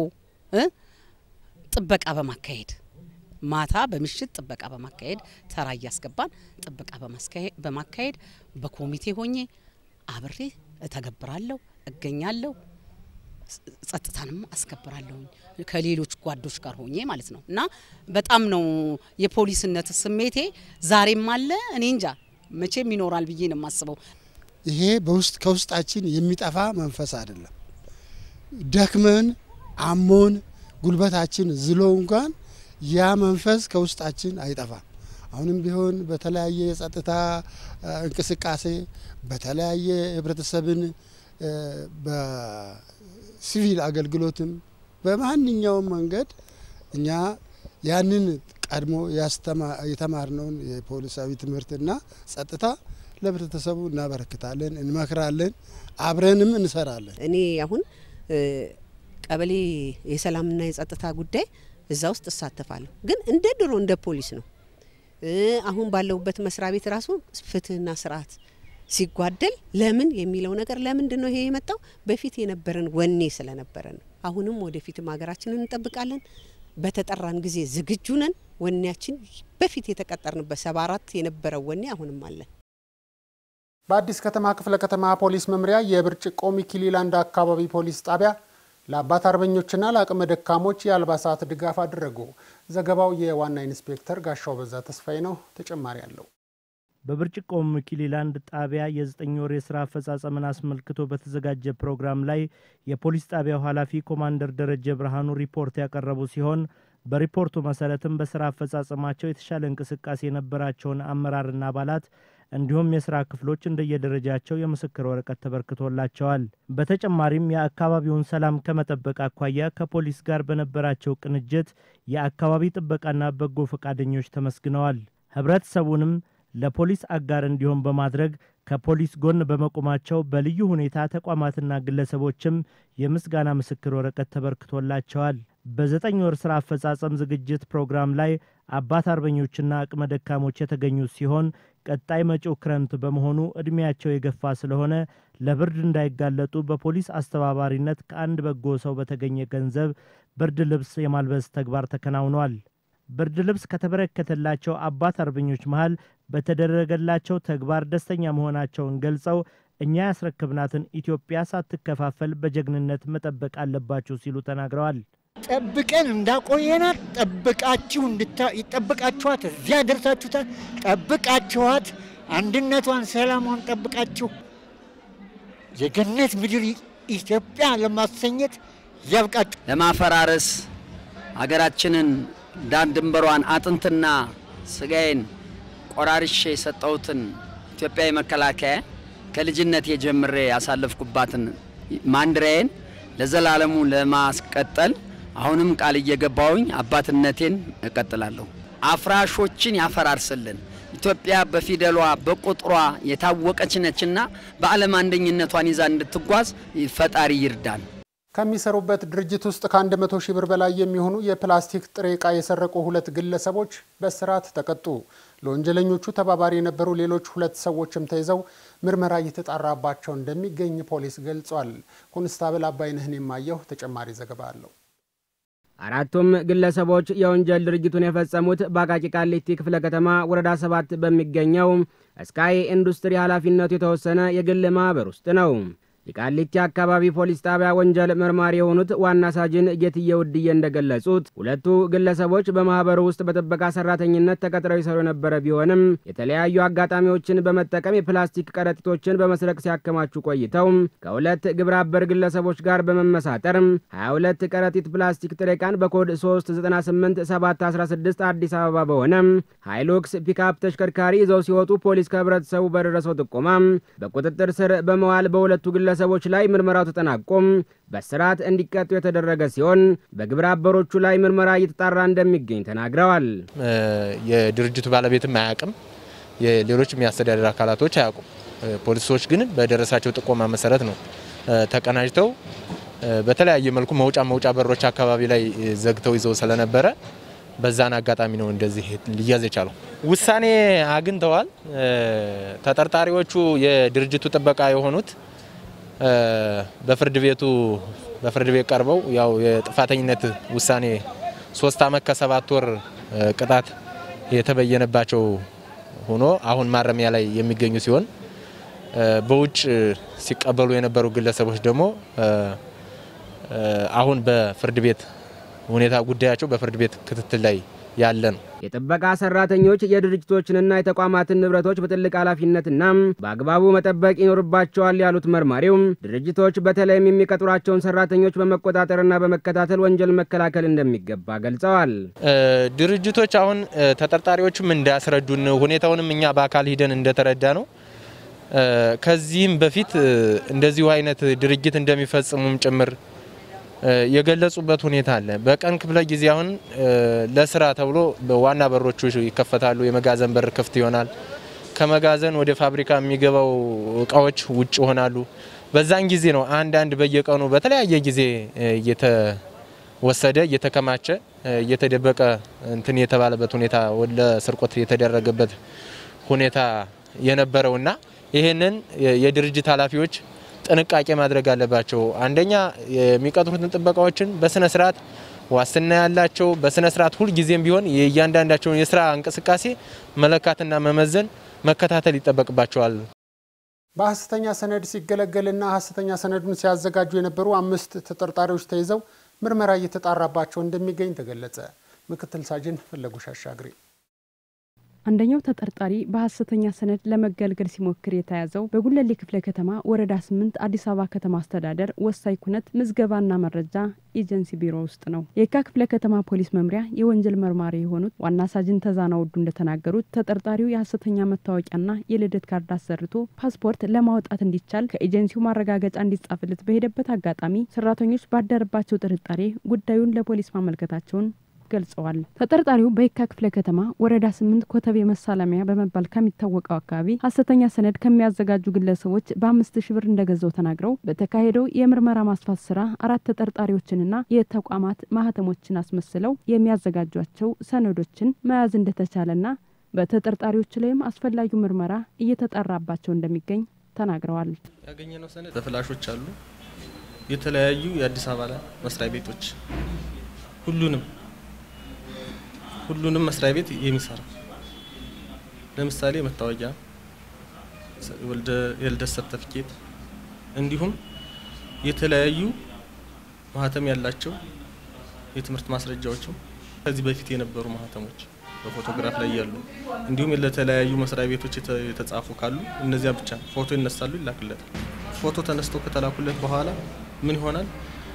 ጥበቃ በማካሄድ ማታ በምሽት ጥበቃ በማካሄድ ተራ እያስገባን ጥበቃ በማካሄድ በኮሚቴ ሆኜ አብሬ እተገብራለሁ፣ እገኛለሁ፣ ጸጥታንም አስከብራለሁ ከሌሎች ጓዶች ጋር ሆኜ ማለት ነው። እና በጣም ነው የፖሊስነት ስሜቴ ዛሬም አለ። እኔ እንጃ መቼም ይኖራል ብዬ ነው የማስበው። ይሄ በውስጥ ከውስጣችን የሚጠፋ መንፈስ አይደለም። ደክመን አሞን ጉልበታችን ዝሎ እንኳን ያ መንፈስ ከውስጣችን አይጠፋም። አሁንም ቢሆን በተለያየ የጸጥታ እንቅስቃሴ በተለያየ ህብረተሰብን በሲቪል አገልግሎትም በማንኛውም መንገድ እኛ ያንን ቀድሞ የተማርነውን የፖሊሳዊ ትምህርትና ጸጥታ ለህብረተሰቡ እናበረክታለን፣ እንመክራለን፣ አብረንም እንሰራለን። እኔ አሁን ቀበሌ የሰላምና የጸጥታ ጉዳይ እዛ ውስጥ እሳተፋለሁ፣ ግን እንደ ድሮ እንደ ፖሊስ ነው። አሁን ባለሁበት መስሪያ ቤት ራሱ ፍትህና ስርዓት ሲጓደል ለምን የሚለው ነገር ለምንድን ነው ይሄ የመጣው? በፊት የነበረን ወኔ ስለነበረ ነው። አሁንም ወደፊትም ሀገራችንን እንጠብቃለን። በተጠራን ጊዜ ዝግጁ ነን። ወኔያችን በፊት የተቀጠርንበት ሰባ አራት የነበረው ወኔ አሁንም አለን። በአዲስ ከተማ ክፍለ ከተማ ፖሊስ መምሪያ የብርጭቆ ሚኪሊላንድ አካባቢ ፖሊስ ጣቢያ ለአባት አርበኞችና ለአቅመ ደካሞች የአልባሳት ድጋፍ አደረጉ። ዘገባው የዋና ኢንስፔክተር ጋሻው በዛ ተስፋዬ ነው። ተጨማሪ አለው። በብርጭቆ ሚኪሊላንድ ጣቢያ የዘጠኝ ወር የስራ አፈጻጸምን አስመልክቶ በተዘጋጀ ፕሮግራም ላይ የፖሊስ ጣቢያው ኃላፊ ኮማንደር ደረጀ ብርሃኑ ሪፖርት ያቀረቡ ሲሆን በሪፖርቱ መሰረትም በስራ አፈጻጸማቸው የተሻለ እንቅስቃሴ የነበራቸውን አመራርና አባላት እንዲሁም የስራ ክፍሎች እንደየደረጃቸው የምስክር ወረቀት ተበርክቶላቸዋል። በተጨማሪም የአካባቢውን ሰላም ከመጠበቅ አኳያ ከፖሊስ ጋር በነበራቸው ቅንጅት የአካባቢ ጥበቃና በጎ ፈቃደኞች ተመስግነዋል። ህብረተሰቡንም ለፖሊስ አጋር እንዲሆን በማድረግ ከፖሊስ ጎን በመቆማቸው በልዩ ሁኔታ ተቋማትና ግለሰቦችም የምስጋና ምስክር ወረቀት ተበርክቶላቸዋል። በዘጠኝ ወር ስራ አፈጻጸም ዝግጅት ፕሮግራም ላይ አባት አርበኞችና አቅመ ደካሞች የተገኙ ሲሆን ቀጣይ መጪው ክረምት በመሆኑ ዕድሜያቸው የገፋ ስለሆነ ለብርድ እንዳይጋለጡ በፖሊስ አስተባባሪነት ከአንድ በጎ ሰው በተገኘ ገንዘብ ብርድ ልብስ የማልበስ ተግባር ተከናውኗል። ብርድ ልብስ ከተበረከተላቸው አባት አርበኞች መሃል በተደረገላቸው ተግባር ደስተኛ መሆናቸውን ገልጸው እኛ ያስረክብናትን ኢትዮጵያ ሳትከፋፈል በጀግንነት መጠበቅ አለባችሁ ሲሉ ተናግረዋል። ጠብቀን እንዳቆየናት ጠብቃችሁ ጠብቃችኋት እዚያ ደርሳችሁታል። ጠብቃችኋት አንድነቷን፣ ሰላሟን ጠብቃችሁ የገነት ምድር ኢትዮጵያ ለማሰኘት ያብቃችሁ። ለማፈራረስ ሀገራችንን ዳር ድንበሯን አጥንትና ስጋዬን ቆራርሼ የሰጠሁትን ኢትዮጵያዊ መከላከያ ከልጅነት የጀምሬ ያሳለፍኩባትን ማንድሪያዬን ለዘላለሙ ለማስቀጠል አሁንም ቃል እየገባውኝ አባትነቴን እቀጥላለሁ። አፍራሾችን ያፈራርስልን፣ ኢትዮጵያ በፊደሏ በቁጥሯ የታወቀች ነችና በዓለም አንደኝነቷን ይዛ እንድትጓዝ ፈጣሪ ይርዳን። ከሚሰሩበት ድርጅት ውስጥ ከ100 ሺህ ብር በላይ የሚሆኑ የፕላስቲክ ጥሬ ዕቃ የሰረቁ ሁለት ግለሰቦች በእስራት ተቀጡ። ለወንጀለኞቹ ተባባሪ የነበሩ ሌሎች ሁለት ሰዎችም ተይዘው ምርመራ እየተጣራባቸው እንደሚገኝ ፖሊስ ገልጿል። ኮንስታብል አባይነህን የማየሁ ተጨማሪ ዘገባ አለው። አራቱም ግለሰቦች የወንጀል ድርጊቱን የፈጸሙት በአቃቂ ቃሊቲ ክፍለ ከተማ ወረዳ ሰባት በሚገኘው ስካይ ኢንዱስትሪ ኃላፊነቱ የተወሰነ የግል ማኅበር ውስጥ ነው። የቃሊቲ አካባቢ ፖሊስ ጣቢያ ወንጀል መርማሪ የሆኑት ዋና ሳጅን ጌትዬ ውድዬ እንደገለጹት ሁለቱ ግለሰቦች በማኅበሩ ውስጥ በጥበቃ ሰራተኝነት ተቀጥረው ይሰሩ የነበረ ቢሆንም የተለያዩ አጋጣሚዎችን በመጠቀም የፕላስቲክ ከረጢቶችን በመስረቅ ሲያከማቹ ቆይተው ከሁለት ግብረ አበር ግለሰቦች ጋር በመመሳጠር 22 ከረጢት ፕላስቲክ ጥሬ ዕቃን በኮድ 398716 አዲስ አበባ በሆነ ሃይሉክስ ፒክአፕ ተሽከርካሪ ይዘው ሲወጡ ፖሊስ ከህብረተሰቡ በደረሰው ጥቆማ በቁጥጥር ስር በመዋል በሁለቱ ግለሰቦች ላይ ምርመራው ተጠናቆም በስርዓት እንዲቀጡ የተደረገ ሲሆን በግብረ አበሮቹ ላይ ምርመራ እየተጣራ እንደሚገኝ ተናግረዋል። የድርጅቱ ባለቤትም አያውቅም፣ የሌሎች የሚያስተዳደር አካላቶች አያውቁም። ፖሊሶች ግን በደረሳቸው ጥቆማ መሰረት ነው ተቀናጅተው በተለያየ መልኩ መውጫ መውጫ በሮች አካባቢ ላይ ዘግተው ይዘው ስለነበረ በዛን አጋጣሚ ነው እንደዚህ ሊያዝ የቻለው። ውሳኔ አግኝተዋል። ተጠርጣሪዎቹ የድርጅቱ ጥበቃ የሆኑት በፍርድ ቤቱ በፍርድ ቤት ቀርበው ያው የጥፋተኝነት ውሳኔ ሶስት አመት ከሰባት ወር ቅጣት የተበየነባቸው ሆኖ አሁን ማረሚያ ላይ የሚገኙ ሲሆን በውጭ ሲቀበሉ የነበሩ ግለሰቦች ደግሞ አሁን በፍርድ ቤት ሁኔታ ጉዳያቸው በፍርድ ቤት ክትትል ላይ ያለ ነው። የጥበቃ ሰራተኞች የድርጅቶችንና የተቋማትን ንብረቶች በትልቅ ኃላፊነትና በአግባቡ መጠበቅ ይኖርባቸዋል ያሉት መርማሪው ድርጅቶች በተለይም የሚቀጥሯቸውን ሰራተኞች በመቆጣጠርና በመከታተል ወንጀል መከላከል እንደሚገባ ገልጸዋል። ድርጅቶች አሁን ተጠርጣሪዎችም እንዳስረዱን ሁኔታውንም እኛ በአካል ሂደን እንደተረዳ ነው ከዚህም በፊት እንደዚሁ አይነት ድርጊት እንደሚፈጽሙም ጭምር የገለጹበት ሁኔታ አለ። በቀን ክፍለ ጊዜ አሁን ለስራ ተብሎ ዋና በሮቹ ይከፈታሉ። የመጋዘን በር ክፍት ይሆናል። ከመጋዘን ወደ ፋብሪካ የሚገባው እቃዎች ውጭ ይሆናሉ። በዛን ጊዜ ነው አንዳንድ በየቀኑ በተለያየ ጊዜ እየተወሰደ እየተከማቸ እየተደበቀ እንትን የተባለበት ሁኔታ ለስርቆት የተደረገበት ሁኔታ የነበረውና ይህንን የድርጅት ኃላፊዎች ጥንቃቄ ማድረግ አለባቸው። አንደኛ የሚቀጥሩትን ጥበቃዎችን በስነ ስርዓት ዋስትና ያላቸው በስነ ስርዓት ሁልጊዜም ቢሆን የእያንዳንዳቸውን የስራ እንቅስቃሴ መለካትና መመዘን መከታተል ይጠበቅባቸዋል። በሐሰተኛ ሰነድ ሲገለገልና ሐሰተኛ ሰነዱን ሲያዘጋጁ የነበሩ አምስት ተጠርጣሪዎች ተይዘው ምርመራ እየተጣራባቸው እንደሚገኝ ተገለጸ። ምክትል ሳጅን ፈለጉሽ አሻግሬ አንደኛው ተጠርጣሪ በሐሰተኛ ሰነድ ለመገልገል ሲሞክር የተያዘው በጉለሌ ክፍለ ከተማ ወረዳ ስምንት አዲስ አበባ ከተማ አስተዳደር ወሳኝ ኩነት ምዝገባና መረጃ ኤጀንሲ ቢሮ ውስጥ ነው። የካ ክፍለ ከተማ ፖሊስ መምሪያ የወንጀል መርማሪ የሆኑት ዋና ሳጅን ተዛና ወዱ እንደተናገሩት ተጠርጣሪው የሐሰተኛ መታወቂያና የልደት ካርድ አሰርቶ ፓስፖርት ለማውጣት እንዲቻል ከኤጀንሲው ማረጋገጫ እንዲጻፍለት በሄደበት አጋጣሚ ሰራተኞች ባደረባቸው ጥርጣሬ ጉዳዩን ለፖሊስ ማመልከታቸውን ገልጸዋል። ተጠርጣሪው በየካ ክፍለ ከተማ ወረዳ ስምንት ኮተቤ መሳለሚያ በመባል ከሚታወቀው አካባቢ ሀሰተኛ ሰነድ ከሚያዘጋጁ ግለሰቦች በአምስት ሺ ብር እንደገዛው ተናግረው በተካሄደው የምርመራ ማስፋት ስራ አራት ተጠርጣሪዎችንና የተቋማት ማህተሞችን አስመስለው የሚያዘጋጇቸው ሰነዶችን መያዝ እንደተቻለና በተጠርጣሪዎች ላይም አስፈላጊው ምርመራ እየተጣራባቸው እንደሚገኝ ተናግረዋል። ያገኘነው ሰነድ በፍላሾች አሉ። የተለያዩ የአዲስ አበባ መስሪያ ቤቶች ሁሉንም ሁሉንም መስሪያ ቤት የሚሰራ ለምሳሌ መታወቂያ፣ የልደት ሰርተፊኬት እንዲሁም የተለያዩ ማህተም ያላቸው የትምህርት ማስረጃዎችም ከዚህ በፊት የነበሩ ማህተሞች በፎቶግራፍ ላይ ያሉ እንዲሁም ለተለያዩ መስሪያ ቤቶች የተጻፉ ካሉ እነዚያ ብቻ ፎቶ ይነሳሉ፣ ይላክለታል። ፎቶ ተነስተው ከተላኩለት በኋላ ምን ይሆናል?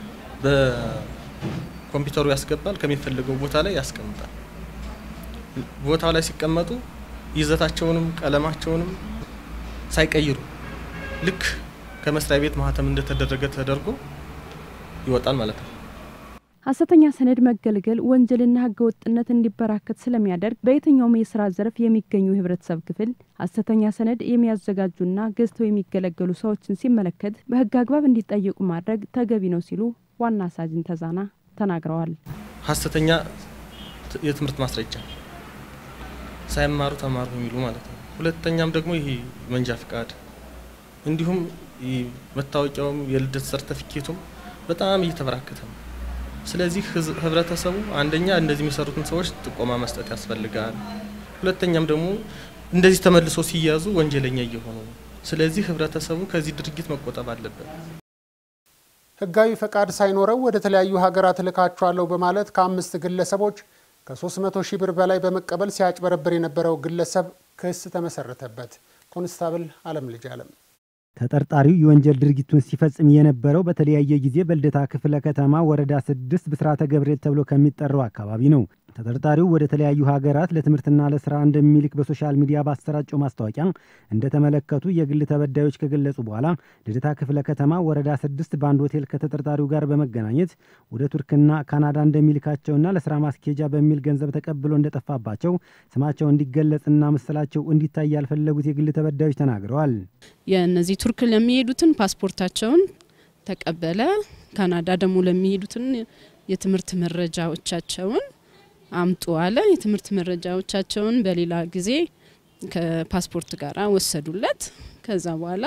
በኮምፒውተሩ ያስገባል፣ ከሚፈልገው ቦታ ላይ ያስቀምጣል። ቦታው ላይ ሲቀመጡ ይዘታቸውንም ቀለማቸውንም ሳይቀይሩ ልክ ከመስሪያ ቤት ማህተም እንደተደረገ ተደርጎ ይወጣል ማለት ነው። ሐሰተኛ ሰነድ መገልገል ወንጀልና ህገወጥነት እንዲበራከት ስለሚያደርግ በየትኛውም የስራ ዘርፍ የሚገኙ የህብረተሰብ ክፍል ሐሰተኛ ሰነድ የሚያዘጋጁና ገዝተው የሚገለገሉ ሰዎችን ሲመለከት በህግ አግባብ እንዲጠየቁ ማድረግ ተገቢ ነው ሲሉ ዋና ሳጅን ተዛና ተናግረዋል። ሀሰተኛ የትምህርት ማስረጃ ሳይማሩ ተማሩ የሚሉ ማለት ነው። ሁለተኛም ደግሞ ይሄ መንጃ ፍቃድ እንዲሁም መታወቂያውም የልደት ሰርተፊኬቱም በጣም እየተበራከተ ነው። ስለዚህ ህብረተሰቡ አንደኛ እንደዚህ የሚሰሩትን ሰዎች ጥቆማ መስጠት ያስፈልጋል። ሁለተኛም ደግሞ እንደዚህ ተመልሶ ሲያዙ ወንጀለኛ እየሆኑ ነው። ስለዚህ ህብረተሰቡ ከዚህ ድርጊት መቆጠብ አለበት። ህጋዊ ፈቃድ ሳይኖረው ወደ ተለያዩ ሀገራት እልካቸዋለሁ በማለት ከአምስት ግለሰቦች ከ300 ሺህ ብር በላይ በመቀበል ሲያጭበረብር የነበረው ግለሰብ ክስ ተመሰረተበት። ኮንስታብል አለም ልጅ አለም ተጠርጣሪው የወንጀል ድርጊቱን ሲፈጽም የነበረው በተለያየ ጊዜ በልደታ ክፍለ ከተማ ወረዳ ስድስት ብስራተ ገብርኤል ተብሎ ከሚጠራው አካባቢ ነው። ተጠርጣሪው ወደ ተለያዩ ሀገራት ለትምህርትና ለስራ እንደሚልክ በሶሻል ሚዲያ ባሰራጨው ማስታወቂያ እንደተመለከቱ የግል ተበዳዮች ከገለጹ በኋላ ልደታ ክፍለ ከተማ ወረዳ ስድስት በአንድ ሆቴል ከተጠርጣሪው ጋር በመገናኘት ወደ ቱርክና ካናዳ እንደሚልካቸውና ለስራ ማስኬጃ በሚል ገንዘብ ተቀብሎ እንደጠፋባቸው ስማቸው እንዲገለጽና ምስላቸው እንዲታይ ያልፈለጉት የግል ተበዳዮች ተናግረዋል። የእነዚህ ቱርክ ለሚሄዱትን ፓስፖርታቸውን ተቀበለ። ካናዳ ደግሞ ለሚሄዱትን የትምህርት መረጃዎቻቸውን አምጡ አለ። የትምህርት መረጃዎቻቸውን በሌላ ጊዜ ከፓስፖርት ጋር ወሰዱለት። ከዛ በኋላ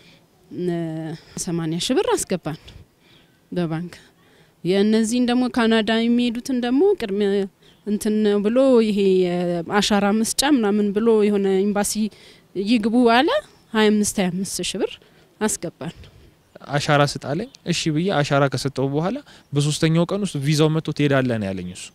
ሰማኒያ ሺህ ብር አስገባን በባንክ የእነዚህን ደግሞ ካናዳ የሚሄዱትን ደግሞ ቅድሚያ እንትን ብሎ ይሄ አሻራ መስጫ ምናምን ብሎ የሆነ ኤምባሲ ይግቡ አለ። ሀያ አምስት ሀያ አምስት ሺህ ብር አስገባን። አሻራ ስጣለኝ። እሺ ብዬ አሻራ ከሰጠው በኋላ በሶስተኛው ቀን ውስጥ ቪዛው መጥቶ ትሄዳለህ ነው ያለኝ እሱ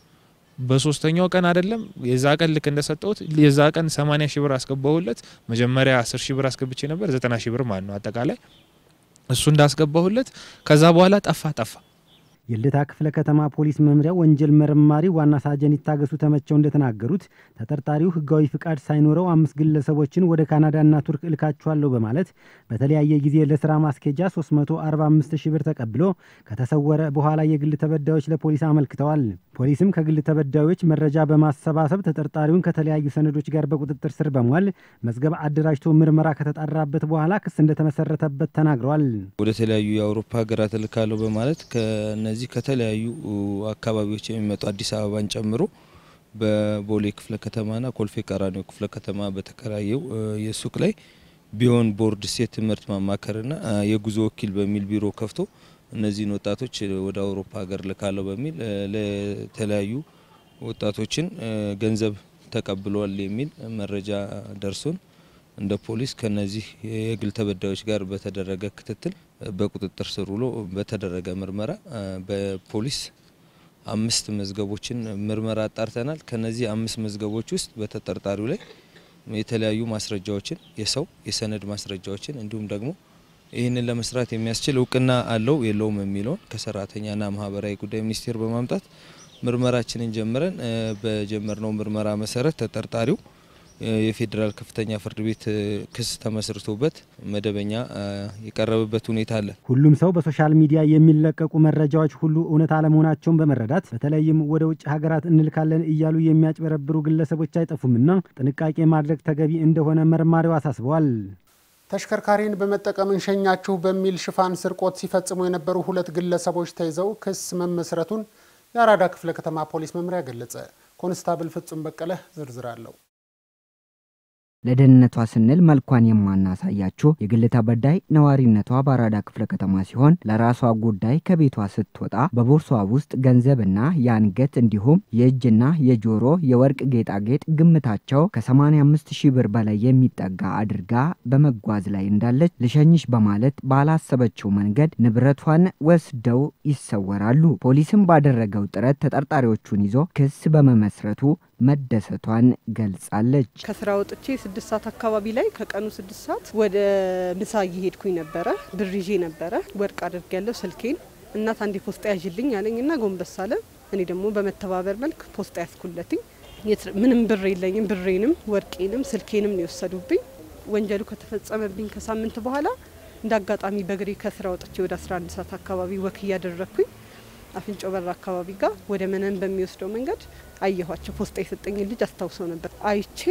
በሶስተኛው ቀን አይደለም የዛ ቀን ልክ እንደሰጠሁት የዛ ቀን 80 ሺህ ብር አስገባሁለት። መጀመሪያ 10 ሺህ ብር አስገብቼ ነበር 90 ሺህ ብር ማለት ነው አጠቃላይ እሱ እንዳስገባሁለት ከዛ በኋላ ጠፋ ጠፋ። የልደታ ክፍለ ከተማ ፖሊስ መምሪያ ወንጀል መርማሪ ዋና ሳጀን ይታገሱ ተመቸው እንደተናገሩት ተጠርጣሪው ሕጋዊ ፍቃድ ሳይኖረው አምስት ግለሰቦችን ወደ ካናዳና ቱርክ እልካቸዋለሁ በማለት በተለያየ ጊዜ ለስራ ማስኬጃ 345 ሺህ ብር ተቀብሎ ከተሰወረ በኋላ የግል ተበዳዮች ለፖሊስ አመልክተዋል። ፖሊስም ከግል ተበዳዮች መረጃ በማሰባሰብ ተጠርጣሪውን ከተለያዩ ሰነዶች ጋር በቁጥጥር ስር በመዋል መዝገብ አደራጅቶ ምርመራ ከተጣራበት በኋላ ክስ እንደተመሰረተበት ተናግረዋል። ወደ ተለያዩ የአውሮፓ ሀገራት እልካለሁ በማለት ከነዚህ ከተለያዩ አካባቢዎች የሚመጡ አዲስ አበባን ጨምሮ በቦሌ ክፍለ ከተማና ኮልፌ ቀራኒዮ ክፍለ ከተማ በተከራየው የሱቅ ላይ ቢሆን ቦርድ ሴት ትምህርት ማማከርና የጉዞ ወኪል በሚል ቢሮ ከፍቶ እነዚህን ወጣቶች ወደ አውሮፓ ሀገር ልካለሁ በሚል ለተለያዩ ወጣቶችን ገንዘብ ተቀብሏል የሚል መረጃ ደርሶን እንደ ፖሊስ ከነዚህ የግል ተበዳዮች ጋር በተደረገ ክትትል በቁጥጥር ስር ውሎ በተደረገ ምርመራ በፖሊስ አምስት መዝገቦችን ምርመራ አጣርተናል። ከነዚህ አምስት መዝገቦች ውስጥ በተጠርጣሪው ላይ የተለያዩ ማስረጃዎችን የሰው የሰነድ ማስረጃዎችን እንዲሁም ደግሞ ይህንን ለመስራት የሚያስችል እውቅና አለው የለውም የሚለውን ከሰራተኛና ማህበራዊ ጉዳይ ሚኒስቴር በማምጣት ምርመራችንን ጀምረን በጀመርነው ምርመራ መሰረት ተጠርጣሪው የፌዴራል ከፍተኛ ፍርድ ቤት ክስ ተመስርቶበት መደበኛ የቀረበበት ሁኔታ አለ። ሁሉም ሰው በሶሻል ሚዲያ የሚለቀቁ መረጃዎች ሁሉ እውነት አለመሆናቸውን በመረዳት በተለይም ወደ ውጭ ሀገራት እንልካለን እያሉ የሚያጭበረብሩ ግለሰቦች አይጠፉምና ጥንቃቄ ማድረግ ተገቢ እንደሆነ መርማሪው አሳስበዋል። ተሽከርካሪን በመጠቀም እንሸኛችሁ በሚል ሽፋን ስርቆት ሲፈጽሙ የነበሩ ሁለት ግለሰቦች ተይዘው ክስ መመስረቱን የአራዳ ክፍለ ከተማ ፖሊስ መምሪያ ገለጸ። ኮንስታብል ፍጹም በቀለ ዝርዝር አለው። ለደህንነቷ ስንል መልኳን የማናሳያችሁ የግል ተበዳይ ነዋሪነቷ በአራዳ ክፍለ ከተማ ሲሆን ለራሷ ጉዳይ ከቤቷ ስትወጣ በቦርሷ ውስጥ ገንዘብና የአንገት እንዲሁም የእጅና የጆሮ የወርቅ ጌጣጌጥ ግምታቸው ከ85 ሺህ ብር በላይ የሚጠጋ አድርጋ በመጓዝ ላይ እንዳለች ልሸኝሽ በማለት ባላሰበችው መንገድ ንብረቷን ወስደው ይሰወራሉ። ፖሊስም ባደረገው ጥረት ተጠርጣሪዎቹን ይዞ ክስ በመመስረቱ መደሰቷን ገልጻለች። ከስራ ወጥቼ ስድስት ሰዓት አካባቢ ላይ ከቀኑ ስድስት ሰዓት ወደ ምሳ እየሄድኩኝ ነበረ። ብር ይዤ ነበረ። ወርቅ አድርግ ያለው ስልኬን እናት አንዴ ፖስጣ ያዥልኝ አለኝ እና ጎንበስ አለ። እኔ ደግሞ በመተባበር መልክ ፖስጣ ያስኩለትኝ። ምንም ብር የለኝም። ብሬንም ወርቄንም ስልኬንም ነው የወሰዱብኝ። ወንጀሉ ከተፈጸመብኝ ከሳምንት በኋላ እንደ አጋጣሚ በእግሬ ከስራ ወጥቼ ወደ 11 ሰዓት አካባቢ ወክ እያደረግኩኝ አፍንጮ በር አካባቢ ጋር ወደ መነን በሚወስደው መንገድ አየኋቸው። ፖስታ የሰጠኝን ልጅ አስታውሰው ነበር። አይቼ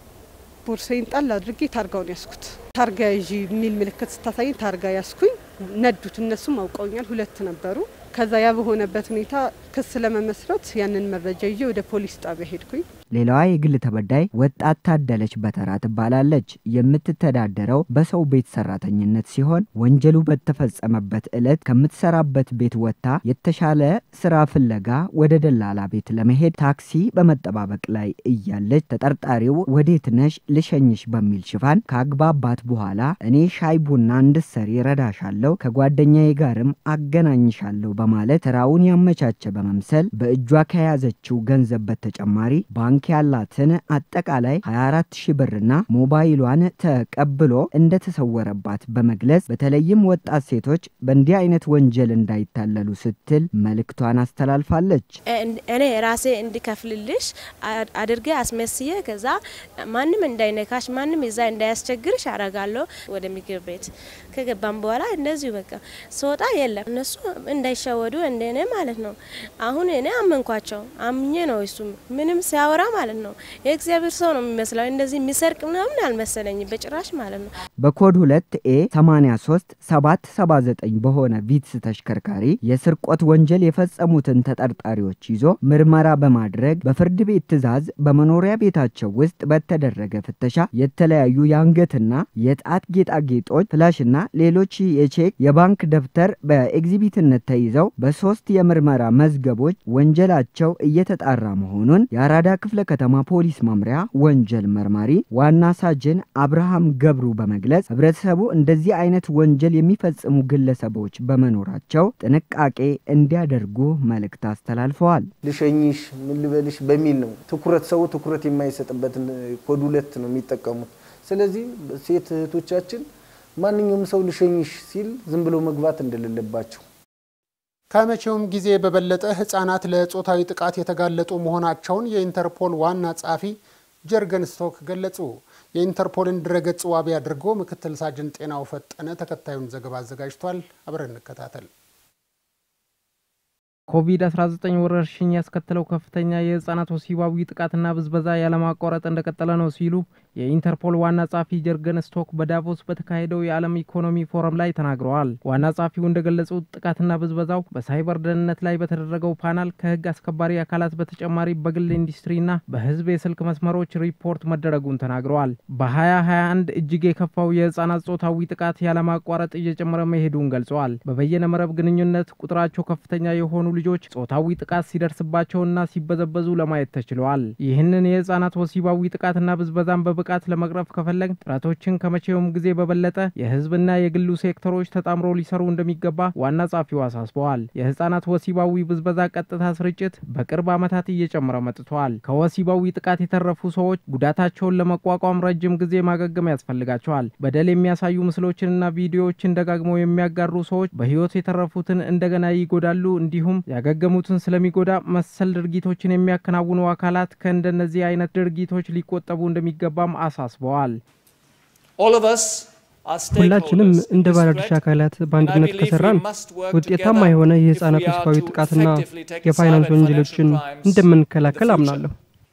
ቦርሳዬን ጣል አድርጌ ታርጋውን ያስኩት። ታርጋ ያዥ የሚል ምልክት ስታሳይኝ ታርጋ ያስኩኝ። ነዱት። እነሱም አውቀውኛል። ሁለት ነበሩ። ከዛ ያ በሆነበት ሁኔታ ክስ ለመመስረት ያንን መረጃ ይዤ ወደ ፖሊስ ጣቢያ ሄድኩኝ። ሌላዋ የግል ተበዳይ ወጣት ታደለች በተራ ትባላለች። የምትተዳደረው በሰው ቤት ሰራተኝነት ሲሆን ወንጀሉ በተፈጸመበት ዕለት ከምትሰራበት ቤት ወጥታ የተሻለ ስራ ፍለጋ ወደ ደላላ ቤት ለመሄድ ታክሲ በመጠባበቅ ላይ እያለች ተጠርጣሪው ወዴት ነሽ ልሸኝሽ በሚል ሽፋን ካግባባት በኋላ እኔ ሻይ ቡና እንድሰሪ ረዳሻለሁ፣ ከጓደኛዬ ጋርም አገናኝሻለሁ በማለት ስራውን ያመቻቸ በመምሰል በእጇ ከያዘችው ገንዘብ በተጨማሪ ባንክ ያላትን አጠቃላይ 24 ሺህ ብርና ሞባይሏን ተቀብሎ እንደተሰወረባት በመግለጽ በተለይም ወጣት ሴቶች በእንዲህ አይነት ወንጀል እንዳይታለሉ ስትል መልእክቷን አስተላልፋለች። እኔ ራሴ እንዲከፍልልሽ አድርጌ አስመስዬ ከዛ ማንም እንዳይነካሽ ማንም እዛ እንዳያስቸግርሽ አረጋለሁ። ወደ ምግብ ቤት ከገባም በኋላ እንደዚሁ በቃ ስወጣ የለም እነሱ እንዳይሸወዱ እንደኔ ማለት ነው። አሁን እኔ አመንኳቸው አምኜ ነው እሱ ምንም ሲያወራ ማለት ነው የእግዚአብሔር ሰው ነው የሚመስለው። እንደዚህ የሚሰርቅ ምናምን አልመሰለኝም በጭራሽ ማለት ነው። በኮድ 2 ኤ 83 779 በሆነ ቪትስ ተሽከርካሪ የስርቆት ወንጀል የፈጸሙትን ተጠርጣሪዎች ይዞ ምርመራ በማድረግ በፍርድ ቤት ትዕዛዝ በመኖሪያ ቤታቸው ውስጥ በተደረገ ፍተሻ የተለያዩ የአንገትና የጣት ጌጣጌጦች፣ ፍላሽና ሌሎች የቼክ የባንክ ደብተር በኤግዚቢትነት ተይዘው በሶስት የምርመራ መዝገቦች ወንጀላቸው እየተጣራ መሆኑን የአራዳ ክፍለ ከተማ ፖሊስ መምሪያ ወንጀል መርማሪ ዋና ሳጅን አብርሃም ገብሩ በመግለጽ ህብረተሰቡ እንደዚህ አይነት ወንጀል የሚፈጽሙ ግለሰቦች በመኖራቸው ጥንቃቄ እንዲያደርጉ መልእክት አስተላልፈዋል። ልሸኝሽ፣ ምን ልበልሽ በሚል ነው ትኩረት ሰው ትኩረት የማይሰጥበትን ኮድ ሁለት ነው የሚጠቀሙት። ስለዚህ ሴት እህቶቻችን ማንኛውም ሰው ልሸኝሽ ሲል ዝም ብሎ መግባት እንደሌለባቸው ከመቼውም ጊዜ በበለጠ ህጻናት ለጾታዊ ጥቃት የተጋለጡ መሆናቸውን የኢንተርፖል ዋና ጸሐፊ ጀርገን ስቶክ ገለጹ። የኢንተርፖልን ድረገጽ ዋቢ አድርጎ ምክትል ሳጅን ጤናው ፈጠነ ተከታዩን ዘገባ አዘጋጅቷል። አብረን እንከታተል። ኮቪድ-19 ወረርሽኝ ያስከተለው ከፍተኛ የህጻናት ወሲባዊ ጥቃትና ብዝበዛ ያለማቋረጥ እንደቀጠለ ነው ሲሉ የኢንተርፖል ዋና ጸሐፊ ጀርገን ስቶክ በዳቮስ በተካሄደው የዓለም ኢኮኖሚ ፎረም ላይ ተናግረዋል። ዋና ጸሐፊው እንደገለጹት ጥቃትና ብዝበዛው በሳይበር ደህንነት ላይ በተደረገው ፓናል ከህግ አስከባሪ አካላት በተጨማሪ በግል ኢንዱስትሪና በህዝብ የስልክ መስመሮች ሪፖርት መደረጉን ተናግረዋል። በ2021 እጅግ የከፋው የህጻናት ጾታዊ ጥቃት ያለማቋረጥ እየጨመረ መሄዱን ገልጸዋል። በበየነ መረብ ግንኙነት ቁጥራቸው ከፍተኛ የሆኑ ልጆች ጾታዊ ጥቃት ሲደርስባቸውና ሲበዘበዙ ለማየት ተችለዋል። ይህንን የህጻናት ወሲባዊ ጥቃትና ብዝበዛን በብቃት ለመቅረፍ ከፈለግ ጥረቶችን ከመቼውም ጊዜ በበለጠ የህዝብና የግሉ ሴክተሮች ተጣምሮ ሊሰሩ እንደሚገባ ዋና ጸሐፊው አሳስበዋል። የህጻናት ወሲባዊ ብዝበዛ ቀጥታ ስርጭት በቅርብ ዓመታት እየጨመረ መጥተዋል። ከወሲባዊ ጥቃት የተረፉ ሰዎች ጉዳታቸውን ለመቋቋም ረጅም ጊዜ ማገገም ያስፈልጋቸዋል። በደል የሚያሳዩ ምስሎችንና ቪዲዮዎችን ደጋግመው የሚያጋሩ ሰዎች በህይወት የተረፉትን እንደገና ይጎዳሉ እንዲሁም ያገገሙትን ስለሚጎዳ መሰል ድርጊቶችን የሚያከናውኑ አካላት ከእንደነዚህ አይነት ድርጊቶች ሊቆጠቡ እንደሚገባም አሳስበዋል። ሁላችንም እንደ ባለድርሻ አካላት በአንድነት ከሰራን ውጤታማ የሆነ የህፃናት ወሲባዊ ጥቃትና የፋይናንስ ወንጀሎችን እንደምንከላከል አምናለሁ።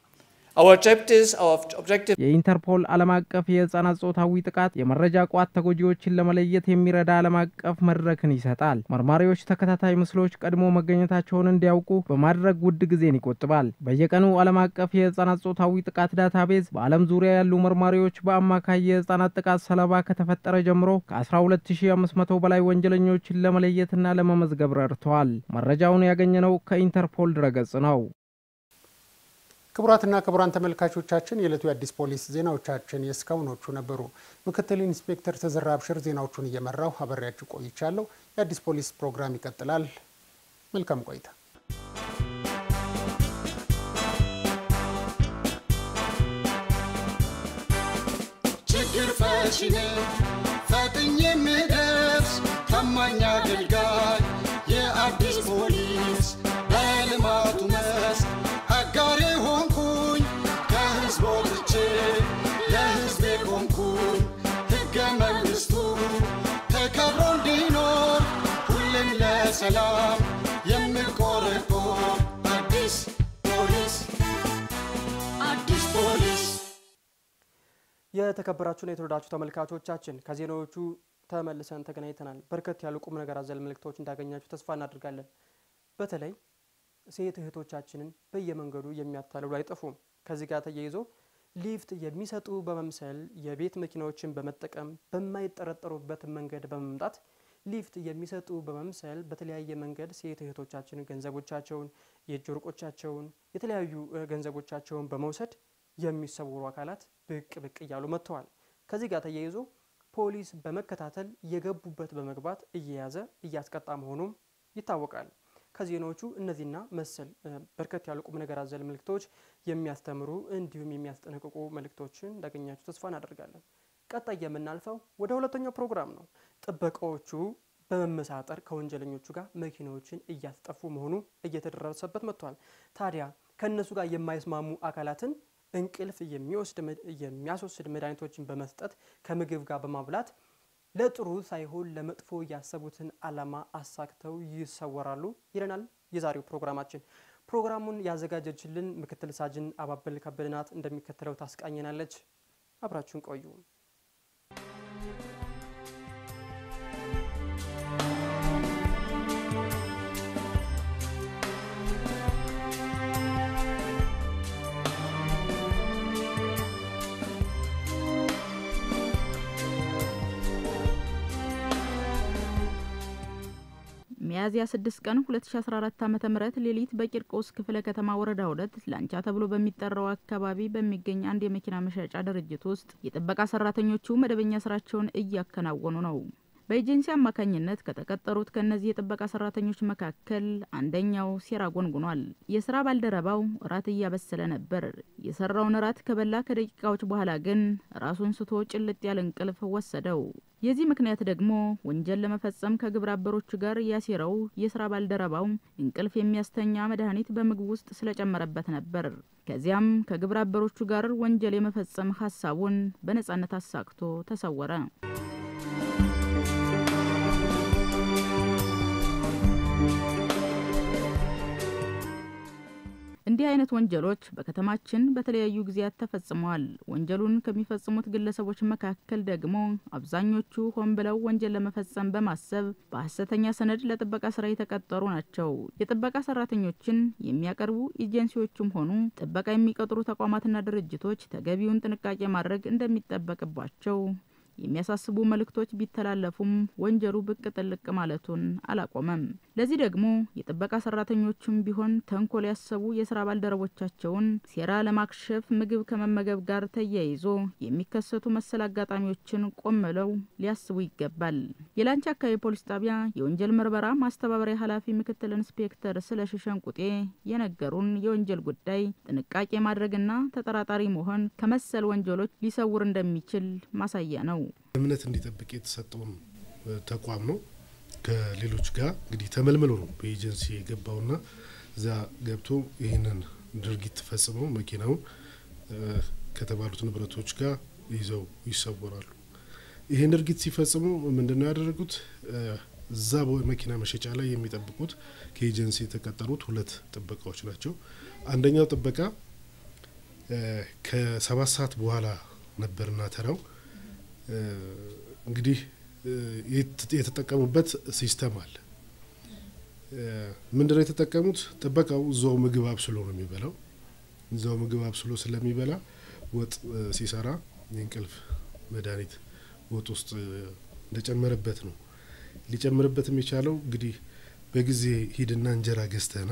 የኢንተርፖል ዓለም አቀፍ የህጻናት ጾታዊ ጥቃት የመረጃ ቋት ተጎጂዎችን ለመለየት የሚረዳ ዓለም አቀፍ መድረክን ይሰጣል። መርማሪዎች ተከታታይ ምስሎች ቀድሞ መገኘታቸውን እንዲያውቁ በማድረግ ውድ ጊዜን ይቆጥባል። በየቀኑ ዓለም አቀፍ የህጻናት ጾታዊ ጥቃት ዳታቤዝ በዓለም ዙሪያ ያሉ መርማሪዎች በአማካይ የህጻናት ጥቃት ሰለባ ከተፈጠረ ጀምሮ ከ12500 በላይ ወንጀለኞችን ለመለየትና ለመመዝገብ ረድተዋል። መረጃውን ያገኘነው ከኢንተርፖል ድረገጽ ነው። ክቡራትና ክቡራን ተመልካቾቻችን የዕለቱ የአዲስ ፖሊስ ዜናዎቻችን የእስካሁኖቹ ነበሩ። ምክትል ኢንስፔክተር ተዘራ አብሽር ዜናዎቹን እየመራው አበሬያችሁ ቆይቻለሁ። የአዲስ ፖሊስ ፕሮግራም ይቀጥላል። መልካም ቆይታ። ችግር ፈቺ ነኝ ፈጥኜ የምደርስ ታማኝ አገልጋይ የአዲስ ፖሊስ በልማቱ መስክ አጋሬ ሆንኩኝ ከህዝብ ወጥቼ ለህዝቤ ቆምኩኝ ሕገ መንግሥቱ ተከብሮ እንዲኖር ሁሌም ለሰላም የምቆ የተከበራችሁና የተወዳችሁ ተመልካቾቻችን ከዜናዎቹ ተመልሰን ተገናኝተናል። በርከት ያሉ ቁም ነገር አዘል መልእክቶች እንዳገኛችሁ ተስፋ እናደርጋለን። በተለይ ሴት እህቶቻችንን በየመንገዱ የሚያታልሉ አይጠፉም። ከዚህ ጋር ተያይዞ ሊፍት የሚሰጡ በመምሰል የቤት መኪናዎችን በመጠቀም በማይጠረጠሩበት መንገድ በመምጣት ሊፍት የሚሰጡ በመምሰል በተለያየ መንገድ ሴት እህቶቻችን ገንዘቦቻቸውን፣ የእጅ ወርቆቻቸውን፣ የተለያዩ ገንዘቦቻቸውን በመውሰድ የሚሰውሩ አካላት ብቅ ብቅ እያሉ መጥተዋል። ከዚህ ጋር ተያይዞ ፖሊስ በመከታተል የገቡበት በመግባት እየያዘ እያስቀጣ መሆኑም ይታወቃል። ከዜናዎቹ እነዚህና መሰል በርከት ያሉ ቁም ነገር አዘል መልእክቶች የሚያስተምሩ እንዲሁም የሚያስጠነቅቁ መልእክቶችን እንዳገኛችሁ ተስፋ እናደርጋለን። ቀጣይ የምናልፈው ወደ ሁለተኛው ፕሮግራም ነው። ጥበቃዎቹ በመመሳጠር ከወንጀለኞቹ ጋር መኪናዎችን እያስጠፉ መሆኑ እየተደረሰበት መጥቷል። ታዲያ ከእነሱ ጋር የማይስማሙ አካላትን እንቅልፍ የሚወስድ የሚያስወስድ መድኃኒቶችን በመስጠት ከምግብ ጋር በማብላት ለጥሩ ሳይሆን ለመጥፎ ያሰቡትን ዓላማ አሳክተው ይሰወራሉ ይለናል የዛሬው ፕሮግራማችን። ፕሮግራሙን ያዘጋጀችልን ምክትል ሳጅን አባበል ከበደ ናት። እንደሚከተለው ታስቃኘናለች። አብራችሁን ቆዩ። ሚያዝያ 6 ቀን 2014 ዓ.ም ሌሊት በቂርቆስ ክፍለ ከተማ ወረዳ ሁለት ላንቻ ተብሎ በሚጠራው አካባቢ በሚገኝ አንድ የመኪና መሸጫ ድርጅት ውስጥ የጥበቃ ሰራተኞቹ መደበኛ ስራቸውን እያከናወኑ ነው። በኤጀንሲ አማካኝነት ከተቀጠሩት ከእነዚህ የጥበቃ ሰራተኞች መካከል አንደኛው ሴራ ጎንጉኗል። የስራ ባልደረባው እራት እያበሰለ ነበር። የሰራውን እራት ከበላ ከደቂቃዎች በኋላ ግን ራሱን ስቶ ጭልጥ ያለ እንቅልፍ ወሰደው። የዚህ ምክንያት ደግሞ ወንጀል ለመፈጸም ከግብረ አበሮቹ ጋር ያሴረው የስራ ባልደረባው እንቅልፍ የሚያስተኛ መድኃኒት በምግብ ውስጥ ስለጨመረበት ነበር። ከዚያም ከግብረ አበሮቹ ጋር ወንጀል የመፈጸም ሀሳቡን በነጻነት አሳክቶ ተሰወረ። እንዲህ አይነት ወንጀሎች በከተማችን በተለያዩ ጊዜያት ተፈጽመዋል። ወንጀሉን ከሚፈጽሙት ግለሰቦች መካከል ደግሞ አብዛኞቹ ሆን ብለው ወንጀል ለመፈጸም በማሰብ በሀሰተኛ ሰነድ ለጥበቃ ስራ የተቀጠሩ ናቸው። የጥበቃ ሰራተኞችን የሚያቀርቡ ኤጀንሲዎችም ሆኑ ጥበቃ የሚቀጥሩ ተቋማትና ድርጅቶች ተገቢውን ጥንቃቄ ማድረግ እንደሚጠበቅባቸው የሚያሳስቡ መልእክቶች ቢተላለፉም ወንጀሉ ብቅ ጥልቅ ማለቱን አላቆመም። ለዚህ ደግሞ የጥበቃ ሰራተኞቹም ቢሆን ተንኮል ያሰቡ የስራ ባልደረቦቻቸውን ሴራ ለማክሸፍ ምግብ ከመመገብ ጋር ተያይዞ የሚከሰቱ መሰል አጋጣሚዎችን ቆም ብለው ሊያስቡ ይገባል። የላንቻ አካባቢ ፖሊስ ጣቢያ የወንጀል ምርመራ ማስተባበሪያ ኃላፊ ምክትል ኢንስፔክተር ስለሺ ሸንቁጤ የነገሩን የወንጀል ጉዳይ ጥንቃቄ ማድረግና ተጠራጣሪ መሆን ከመሰል ወንጀሎች ሊሰውር እንደሚችል ማሳያ ነው። እምነት እንዲጠብቅ የተሰጠውን ተቋም ነው። ከሌሎች ጋር እንግዲህ ተመልምሎ ነው በኤጀንሲ የገባውና እዛ ገብቶ ይህንን ድርጊት ፈጽመው መኪናውን ከተባሉት ንብረቶች ጋር ይዘው ይሰወራሉ። ይህን ድርጊት ሲፈጽሙ ምንድን ነው ያደረጉት? እዛ መኪና መሸጫ ላይ የሚጠብቁት ከኤጀንሲ የተቀጠሩት ሁለት ጥበቃዎች ናቸው። አንደኛው ጥበቃ ከሰባት ሰዓት በኋላ ነበርና ተራው እንግዲህ የተጠቀሙበት ሲስተም አለ። ምንድነው የተጠቀሙት? ጥበቃው እዛው ምግብ አብስሎ ነው የሚበላው። እዛው ምግብ አብስሎ ስለሚበላ ወጥ ሲሰራ የእንቅልፍ መድኃኒት ወጥ ውስጥ እንደጨመረበት ነው። ሊጨምርበትም የቻለው እንግዲህ በጊዜ ሂድና እንጀራ ገዝተና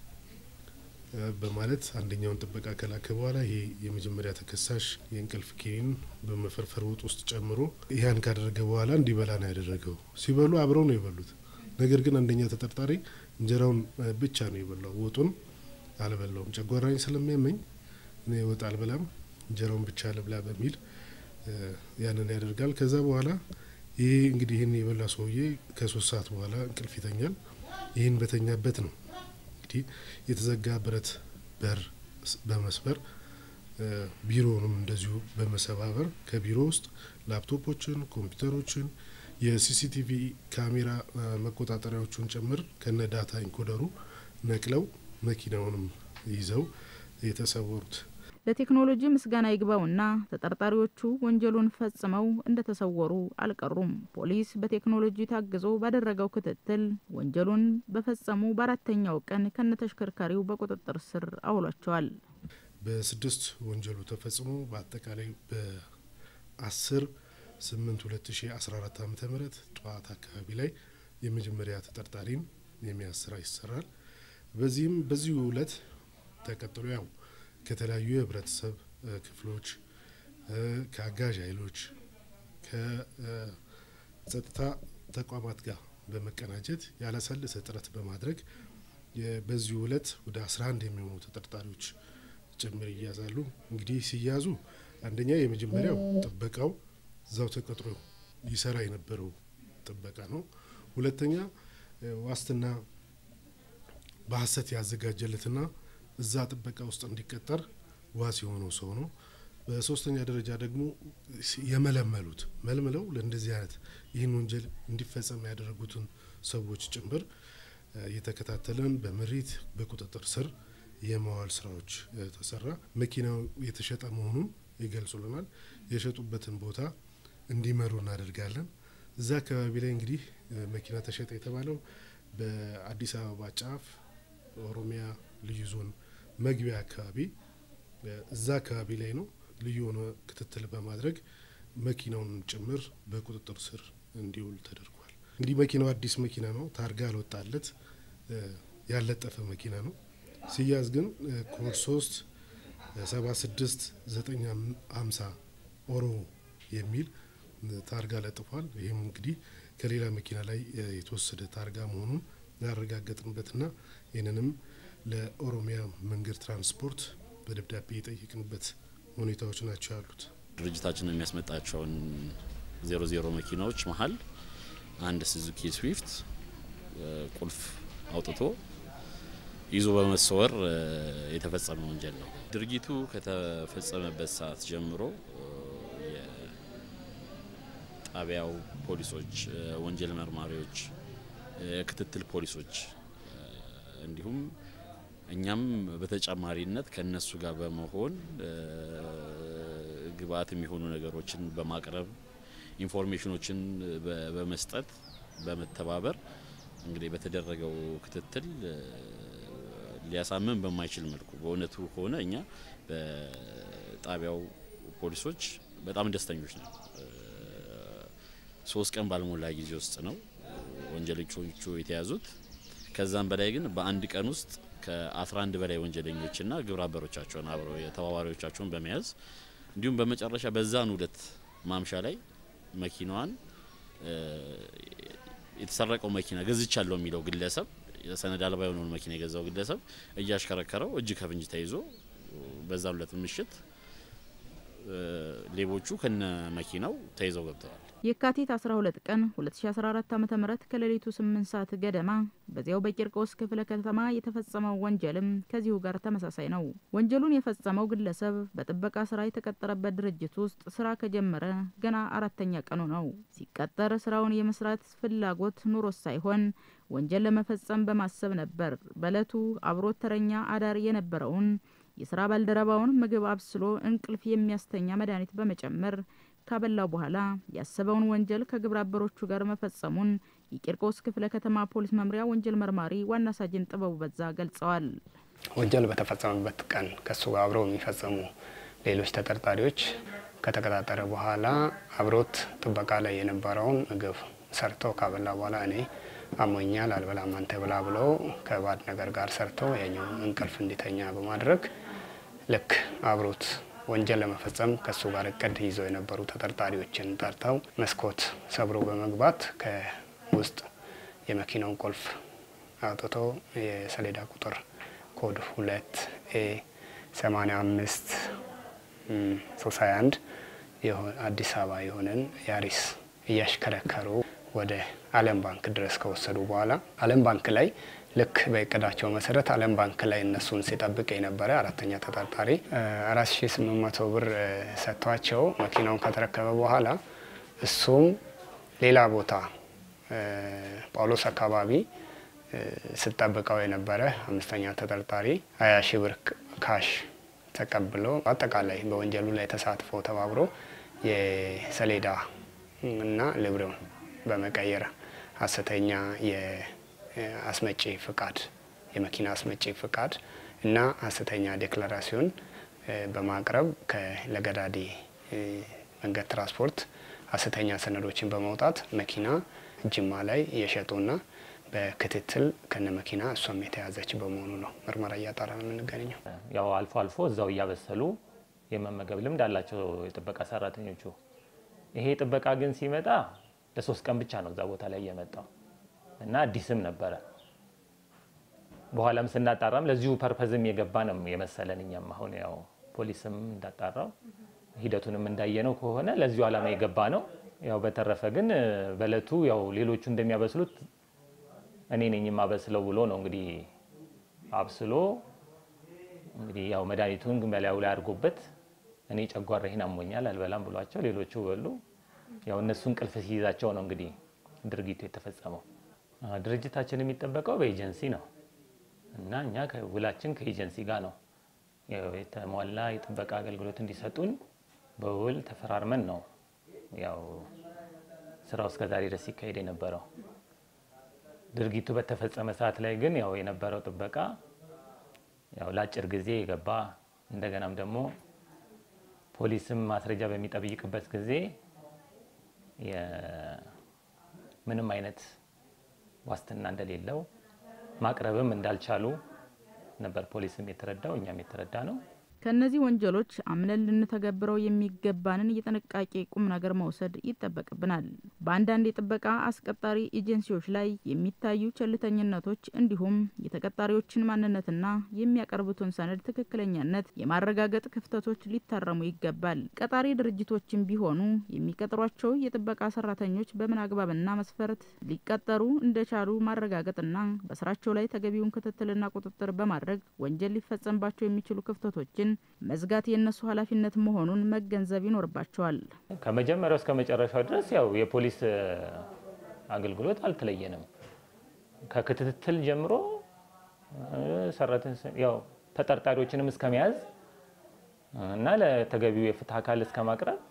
በማለት አንደኛውን ጥበቃ ከላከ በኋላ ይሄ የመጀመሪያ ተከሳሽ የእንቅልፍ ኪኒን በመፈርፈር ወጥ ውስጥ ጨምሮ ይህን ካደረገ በኋላ እንዲበላ ነው ያደረገው። ሲበሉ አብረው ነው የበሉት። ነገር ግን አንደኛ ተጠርጣሪ እንጀራውን ብቻ ነው የበላው፣ ወጡን አልበላውም። ጨጓራኝ ስለሚያመኝ እኔ ወጥ አልበላም፣ እንጀራውን ብቻ ልብላ በሚል ያንን ያደርጋል። ከዛ በኋላ ይሄ እንግዲህ ይህን የበላ ሰውዬ ከሶስት ሰዓት በኋላ እንቅልፍ ይተኛል። ይህን በተኛበት ነው እንግዲህ የተዘጋ ብረት በር በመስበር ቢሮውንም እንደዚሁ በመሰባበር ከቢሮ ውስጥ ላፕቶፖችን፣ ኮምፒውተሮችን፣ የሲሲቲቪ ካሜራ መቆጣጠሪያዎቹን ጭምር ከነ ዳታ ኢንኮደሩ ነቅለው መኪናውንም ይዘው የተሰወሩት። ለቴክኖሎጂ ምስጋና ይግባውና ተጠርጣሪዎቹ ወንጀሉን ፈጽመው እንደተሰወሩ አልቀሩም። ፖሊስ በቴክኖሎጂ ታግዞ ባደረገው ክትትል ወንጀሉን በፈጸሙ በአራተኛው ቀን ከነተሽከርካሪው በቁጥጥር ስር አውሏቸዋል። በስድስት ወንጀሉ ተፈጽሞ በአጠቃላይ በአስር ስምንት ሁለት ሺ አስራ አራት ዓመተ ምህረት ጠዋት አካባቢ ላይ የመጀመሪያ ተጠርጣሪን የሚያዝ ስራ ይሰራል። በዚህም በዚሁ እለት ተቀጥሎ ያው ከተለያዩ የህብረተሰብ ክፍሎች ከአጋዥ ኃይሎች ከጸጥታ ተቋማት ጋር በመቀናጀት ያላሰለሰ ጥረት በማድረግ በዚሁ እለት ወደ 11 የሚሆኑ ተጠርጣሪዎች ጭምር ይያዛሉ። እንግዲህ ሲያዙ አንደኛ የመጀመሪያው ጥበቃው እዛው ተቀጥሮ ይሰራ የነበረው ጥበቃ ነው። ሁለተኛ ዋስትና በሀሰት ያዘጋጀለትና እዛ ጥበቃ ውስጥ እንዲቀጠር ዋስ የሆነው ሰው ነው። በሶስተኛ ደረጃ ደግሞ የመለመሉት መልምለው ለእንደዚህ አይነት ይህን ወንጀል እንዲፈጸም ያደረጉትን ሰዎች ጭምር እየተከታተለን በምሪት በቁጥጥር ስር የማዋል ስራዎች ተሰራ። መኪናው የተሸጠ መሆኑን ይገልጹልናል። የሸጡበትን ቦታ እንዲመሩ እናደርጋለን። እዛ አካባቢ ላይ እንግዲህ መኪና ተሸጠ የተባለው በአዲስ አበባ ጫፍ ኦሮሚያ ልዩ ዞን መግቢያ አካባቢ እዛ አካባቢ ላይ ነው። ልዩ የሆነ ክትትል በማድረግ መኪናውን ጭምር በቁጥጥር ስር እንዲውል ተደርጓል። እንግዲህ መኪናው አዲስ መኪና ነው። ታርጋ አልወጣለት ያለጠፈ መኪና ነው። ሲያዝ ግን ኮድ ሶስት ሰባ ስድስት ዘጠኝ ሀምሳ ኦሮ የሚል ታርጋ ለጥፏል። ይህም እንግዲህ ከሌላ መኪና ላይ የተወሰደ ታርጋ መሆኑን ያረጋገጥንበትና ይህንንም ለኦሮሚያ መንገድ ትራንስፖርት በደብዳቤ የጠየቅንበት ሁኔታዎች ናቸው ያሉት። ድርጅታችን የሚያስመጣቸውን ዜሮ ዜሮ መኪናዎች መሀል አንድ ስዙኪ ስዊፍት ቁልፍ አውጥቶ ይዞ በመሰወር የተፈጸመ ወንጀል ነው። ድርጊቱ ከተፈጸመበት ሰዓት ጀምሮ የጣቢያው ፖሊሶች፣ ወንጀል መርማሪዎች፣ ክትትል ፖሊሶች እንዲሁም እኛም በተጨማሪነት ከነሱ ጋር በመሆን ግብአት የሚሆኑ ነገሮችን በማቅረብ ኢንፎርሜሽኖችን በመስጠት በመተባበር እንግዲህ በተደረገው ክትትል ሊያሳምን በማይችል መልኩ በእውነቱ ከሆነ እኛ በጣቢያው ፖሊሶች በጣም ደስተኞች ነው። ሶስት ቀን ባልሞላ ጊዜ ውስጥ ነው ወንጀለኞቹ የተያዙት። ከዛም በላይ ግን በአንድ ቀን ውስጥ ከ11 በላይ ወንጀለኞችና ግብረ አበሮቻቸውን አብረው የተባባሪዎቻቸውን በመያዝ እንዲሁም በመጨረሻ በዛን ሁለት ማምሻ ላይ መኪናዋን የተሰረቀው መኪና ገዝቻለሁ የሚለው ግለሰብ ሰነድ አልባ የሆነውን መኪና የገዛው ግለሰብ እያሽከረከረው እጅ ከፍንጅ ተይዞ በዛ ሁለት ምሽት ሌቦቹ ከነ መኪናው ተይዘው ገብተዋል። የካቲት 12 ቀን 2014 ዓ.ም ከሌሊቱ 8 ሰዓት ገደማ በዚያው በቂርቆስ ክፍለ ከተማ የተፈጸመው ወንጀልም ከዚሁ ጋር ተመሳሳይ ነው። ወንጀሉን የፈጸመው ግለሰብ በጥበቃ ስራ የተቀጠረበት ድርጅት ውስጥ ስራ ከጀመረ ገና አራተኛ ቀኑ ነው። ሲቀጠር ስራውን የመስራት ፍላጎት ኑሮት ሳይሆን ወንጀል ለመፈጸም በማሰብ ነበር። በእለቱ አብሮት ተረኛ አዳር የነበረውን የስራ ባልደረባውን ምግብ አብስሎ እንቅልፍ የሚያስተኛ መድኃኒት በመጨመር ካበላው በኋላ ያሰበውን ወንጀል ከግብረ አበሮቹ ጋር መፈጸሙን የቂርቆስ ክፍለ ከተማ ፖሊስ መምሪያ ወንጀል መርማሪ ዋና ሳጅን ጥበቡ በዛ ገልጸዋል። ወንጀል በተፈጸመበት ቀን ከእሱ ጋር አብረው የሚፈጸሙ ሌሎች ተጠርጣሪዎች ከተቀጣጠረ በኋላ አብሮት ጥበቃ ላይ የነበረውን ምግብ ሰርተው ካበላ በኋላ እኔ አሞኛል አልበላም አንተ ብላ ብለው ከባድ ነገር ጋር ሰርተው ያኛው እንቅልፍ እንዲተኛ በማድረግ ልክ አብሮት ወንጀል ለመፈጸም ከእሱ ጋር እቅድ ይዘው የነበሩ ተጠርጣሪዎችን ጠርተው መስኮት ሰብሮ በመግባት ከውስጥ የመኪናውን ቁልፍ አውጥቶ የሰሌዳ ቁጥር ኮድ ሁለት ኤ ሰማኒያ አምስት ሶስት ሀያ አንድ አዲስ አበባ የሆነን ያሪስ እያሽከረከሩ ወደ ዓለም ባንክ ድረስ ከወሰዱ በኋላ ዓለም ባንክ ላይ ልክ በእቅዳቸው መሰረት ዓለም ባንክ ላይ እነሱን ሲጠብቅ የነበረ አራተኛ ተጠርጣሪ አራት ሺ ስምንት መቶ ብር ሰጥቷቸው መኪናውን ከተረከበ በኋላ እሱም ሌላ ቦታ ጳውሎስ አካባቢ ስጠብቀው የነበረ አምስተኛ ተጠርጣሪ ሀያ ሺ ብር ካሽ ተቀብሎ አጠቃላይ በወንጀሉ ላይ ተሳትፎ ተባብሮ የሰሌዳ እና ልብሬውን በመቀየር ሀሰተኛ የአስመጪ ፍቃድ የመኪና አስመጪ ፍቃድ እና ሀሰተኛ ዴክላራሲዮን በማቅረብ ከለገዳዲ መንገድ ትራንስፖርት ሀሰተኛ ሰነዶችን በማውጣት መኪና ጅማ ላይ የሸጡና በክትትል ከነ መኪና እሷም የተያዘች በመሆኑ ነው ምርመራ እያጣራ ነው የምንገኘው። ያው አልፎ አልፎ እዛው እያበሰሉ የመመገብ ልምድ አላቸው የጥበቃ ሰራተኞቹ። ይሄ ጥበቃ ግን ሲመጣ ለሶስት ቀን ብቻ ነው እዛ ቦታ ላይ የመጣው እና አዲስም ነበረ። በኋላም ስናጣራም ለዚሁ ፐርፐዝም የገባ ነው የመሰለን እኛም አሁን ያው ፖሊስም እንዳጣራው ሂደቱንም እንዳየነው ከሆነ ለዚሁ ዓላማ የገባ ነው። ያው በተረፈ ግን በእለቱ ያው ሌሎቹ እንደሚያበስሉት እኔ ነኝ የማበስለው ብሎ ነው እንግዲህ አብስሎ እንግዲህ ያው መድኃኒቱን በላዩ ላይ አድርጎበት እኔ ጨጓራዬን አሞኛል አልበላም ብሏቸው ሌሎቹ በሉ። ያው እነሱ እንቅልፍ ሲይዛቸው ነው እንግዲህ ድርጊቱ የተፈጸመው። ድርጅታችን የሚጠበቀው በኤጀንሲ ነው እና እኛ ውላችን ከኤጀንሲ ጋር ነው የተሟላ የጥበቃ አገልግሎት እንዲሰጡን በውል ተፈራርመን ነው ያው ስራው እስከዛሬ ድረስ ሲካሄድ የነበረው። ድርጊቱ በተፈጸመ ሰዓት ላይ ግን ያው የነበረው ጥበቃ ያው ለአጭር ጊዜ የገባ እንደገናም ደግሞ ፖሊስም ማስረጃ በሚጠይቅበት ጊዜ ምንም አይነት ዋስትና እንደሌለው ማቅረብም እንዳልቻሉ ነበር ፖሊስም የተረዳው እኛም የተረዳ ነው። ከእነዚህ ወንጀሎች አምነን ልንተገብረው የሚገባንን የጥንቃቄ ቁም ነገር መውሰድ ይጠበቅብናል። በአንዳንድ የጥበቃ አስቀጣሪ ኤጀንሲዎች ላይ የሚታዩ ቸልተኝነቶች እንዲሁም የተቀጣሪዎችን ማንነትና የሚያቀርቡትን ሰነድ ትክክለኛነት የማረጋገጥ ክፍተቶች ሊታረሙ ይገባል። ቀጣሪ ድርጅቶችም ቢሆኑ የሚቀጥሯቸው የጥበቃ ሰራተኞች በምን አግባብና መስፈርት ሊቀጠሩ እንደቻሉ ማረጋገጥና በስራቸው ላይ ተገቢውን ክትትልና ቁጥጥር በማድረግ ወንጀል ሊፈጸምባቸው የሚችሉ ክፍተቶችን መዝጋት የእነሱ ኃላፊነት መሆኑን መገንዘብ ይኖርባቸዋል። ከመጀመሪያው እስከ መጨረሻው ድረስ ያው የፖሊስ አገልግሎት አልተለየንም። ከክትትል ጀምሮ ያው ተጠርጣሪዎችንም እስከ መያዝ እና ለተገቢው የፍትህ አካል እስከ ማቅረብ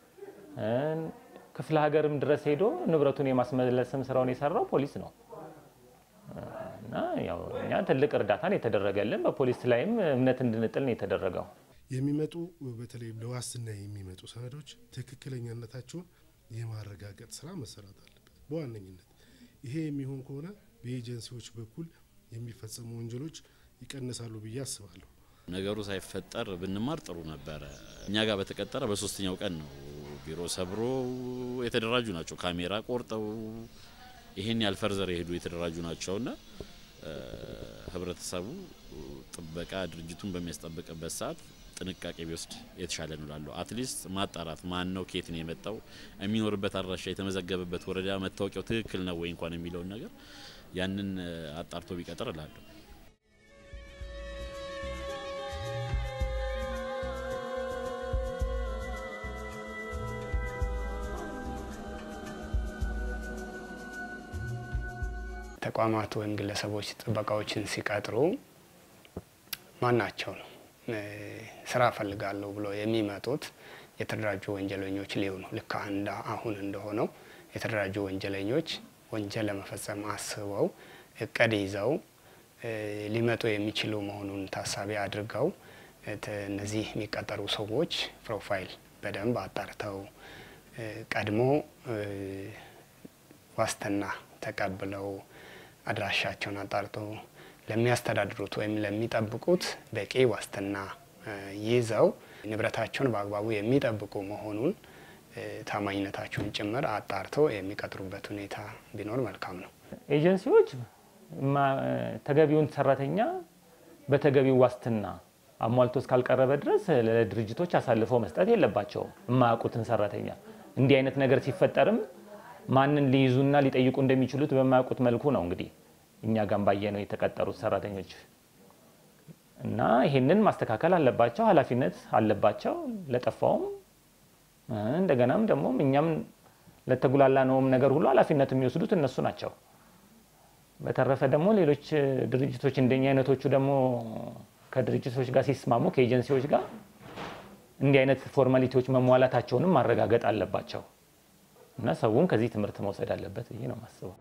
ክፍለ ሀገርም ድረስ ሄዶ ንብረቱን የማስመለስም ስራውን የሰራው ፖሊስ ነው እና ያው እኛ ትልቅ እርዳታን የተደረገልን በፖሊስ ላይም እምነት እንድንጥል ነው የተደረገው። የሚመጡ በተለይ ለዋስትና የሚመጡ ሰነዶች ትክክለኛነታቸውን የማረጋገጥ ስራ መሰራት አለበት በዋነኝነት። ይሄ የሚሆን ከሆነ በኤጀንሲዎች በኩል የሚፈጸሙ ወንጀሎች ይቀንሳሉ ብዬ አስባለሁ። ነገሩ ሳይፈጠር ብንማር ጥሩ ነበረ። እኛ ጋር በተቀጠረ በሶስተኛው ቀን ነው ቢሮ ሰብሮ የተደራጁ ናቸው። ካሜራ ቆርጠው ይሄን ያህል ፈርዘር የሄዱ የተደራጁ ናቸውና ህብረተሰቡ ጥበቃ ድርጅቱን በሚያስጠብቅበት ሰዓት ጥንቃቄ ቢወስድ የተሻለ ነው እላለሁ። አትሊስት ማጣራት ማን ነው፣ ከየት ነው የመጣው፣ የሚኖርበት አድራሻ፣ የተመዘገበበት ወረዳ መታወቂያው ትክክል ነው ወይ እንኳን የሚለውን ነገር ያንን አጣርቶ ቢቀጥር እላለሁ። ተቋማት ወይም ግለሰቦች ጥበቃዎችን ሲቀጥሩ ማናቸው ነው ስራ ፈልጋለሁ ብሎ የሚመጡት የተደራጁ ወንጀለኞች ሊሆኑ ልክ አንድ አሁን እንደሆነው የተደራጁ ወንጀለኞች ወንጀል ለመፈጸም አስበው እቅድ ይዘው ሊመጡ የሚችሉ መሆኑን ታሳቢ አድርገው እነዚህ የሚቀጠሩ ሰዎች ፕሮፋይል በደንብ አጣርተው ቀድሞ ዋስትና ተቀብለው አድራሻቸውን አጣርቶ ለሚያስተዳድሩት ወይም ለሚጠብቁት በቂ ዋስትና ይዘው ንብረታቸውን በአግባቡ የሚጠብቁ መሆኑን ታማኝነታቸውን ጭምር አጣርተው የሚቀጥሩበት ሁኔታ ቢኖር መልካም ነው። ኤጀንሲዎች ተገቢውን ሰራተኛ በተገቢው ዋስትና አሟልቶ እስካልቀረበ ድረስ ለድርጅቶች አሳልፈው መስጠት የለባቸውም። የማያውቁትን ሰራተኛ እንዲህ አይነት ነገር ሲፈጠርም ማንን ሊይዙና ሊጠይቁ እንደሚችሉት በማያውቁት መልኩ ነው እንግዲህ እኛ ጋም ባየነው የተቀጠሩት ሰራተኞች እና ይሄንን ማስተካከል አለባቸው፣ ኃላፊነት አለባቸው። ለጠፋውም እንደገናም ደግሞ እኛም ለተጉላላ ነውም ነገር ሁሉ ኃላፊነት የሚወስዱት እነሱ ናቸው። በተረፈ ደግሞ ሌሎች ድርጅቶች እንደኛ አይነቶቹ ደግሞ ከድርጅቶች ጋር ሲስማሙ ከኤጀንሲዎች ጋር እንዲህ አይነት ፎርማሊቲዎች መሟላታቸውንም ማረጋገጥ አለባቸው እና ሰውም ከዚህ ትምህርት መውሰድ አለበት ብዬ ነው የማስበው።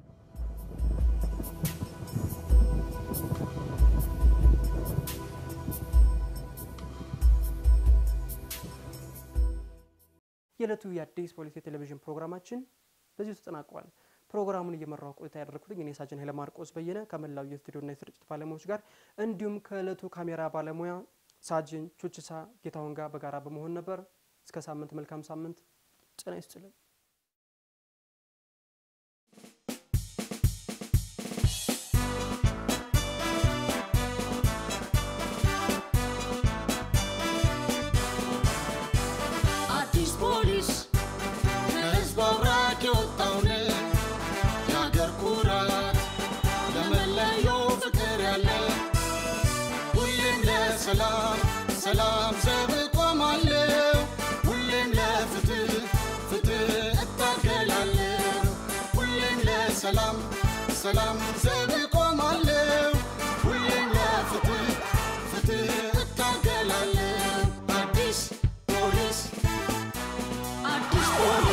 የዕለቱ የአዲስ ፖሊስ የቴሌቪዥን ፕሮግራማችን በዚሁ ተጠናቋል። ፕሮግራሙን እየመራው ቆይታ ያደረግኩት እኔ ሳጅን ኃይለ ማርቆስ በየነ ከመላው የስቱዲዮና የስርጭት ባለሙያዎች ጋር እንዲሁም ከዕለቱ ካሜራ ባለሙያ ሳጅን ቹችሳ ጌታሁን ጋር በጋራ በመሆን ነበር። እስከ ሳምንት መልካም ሳምንት። ጤና ይስጥልን። አዲስ ፖሊስ ከህዝብ አብራክ የወጣውን የአገር ኩራት ለመለየው ፍቅር ያለ ሁሌም ለሰላም ሰላም ዘብ ቆማለሁ ሁሌም ለፍትህ ፍትህ እታገላለሁ ሁሌም ለሰላም ሰላም ዘብ ቆማለሁ ሁሌም ለፍትህ ፍትህ እታገላለሁ አዲስ ፖሊስ አዲስ ፖሊስ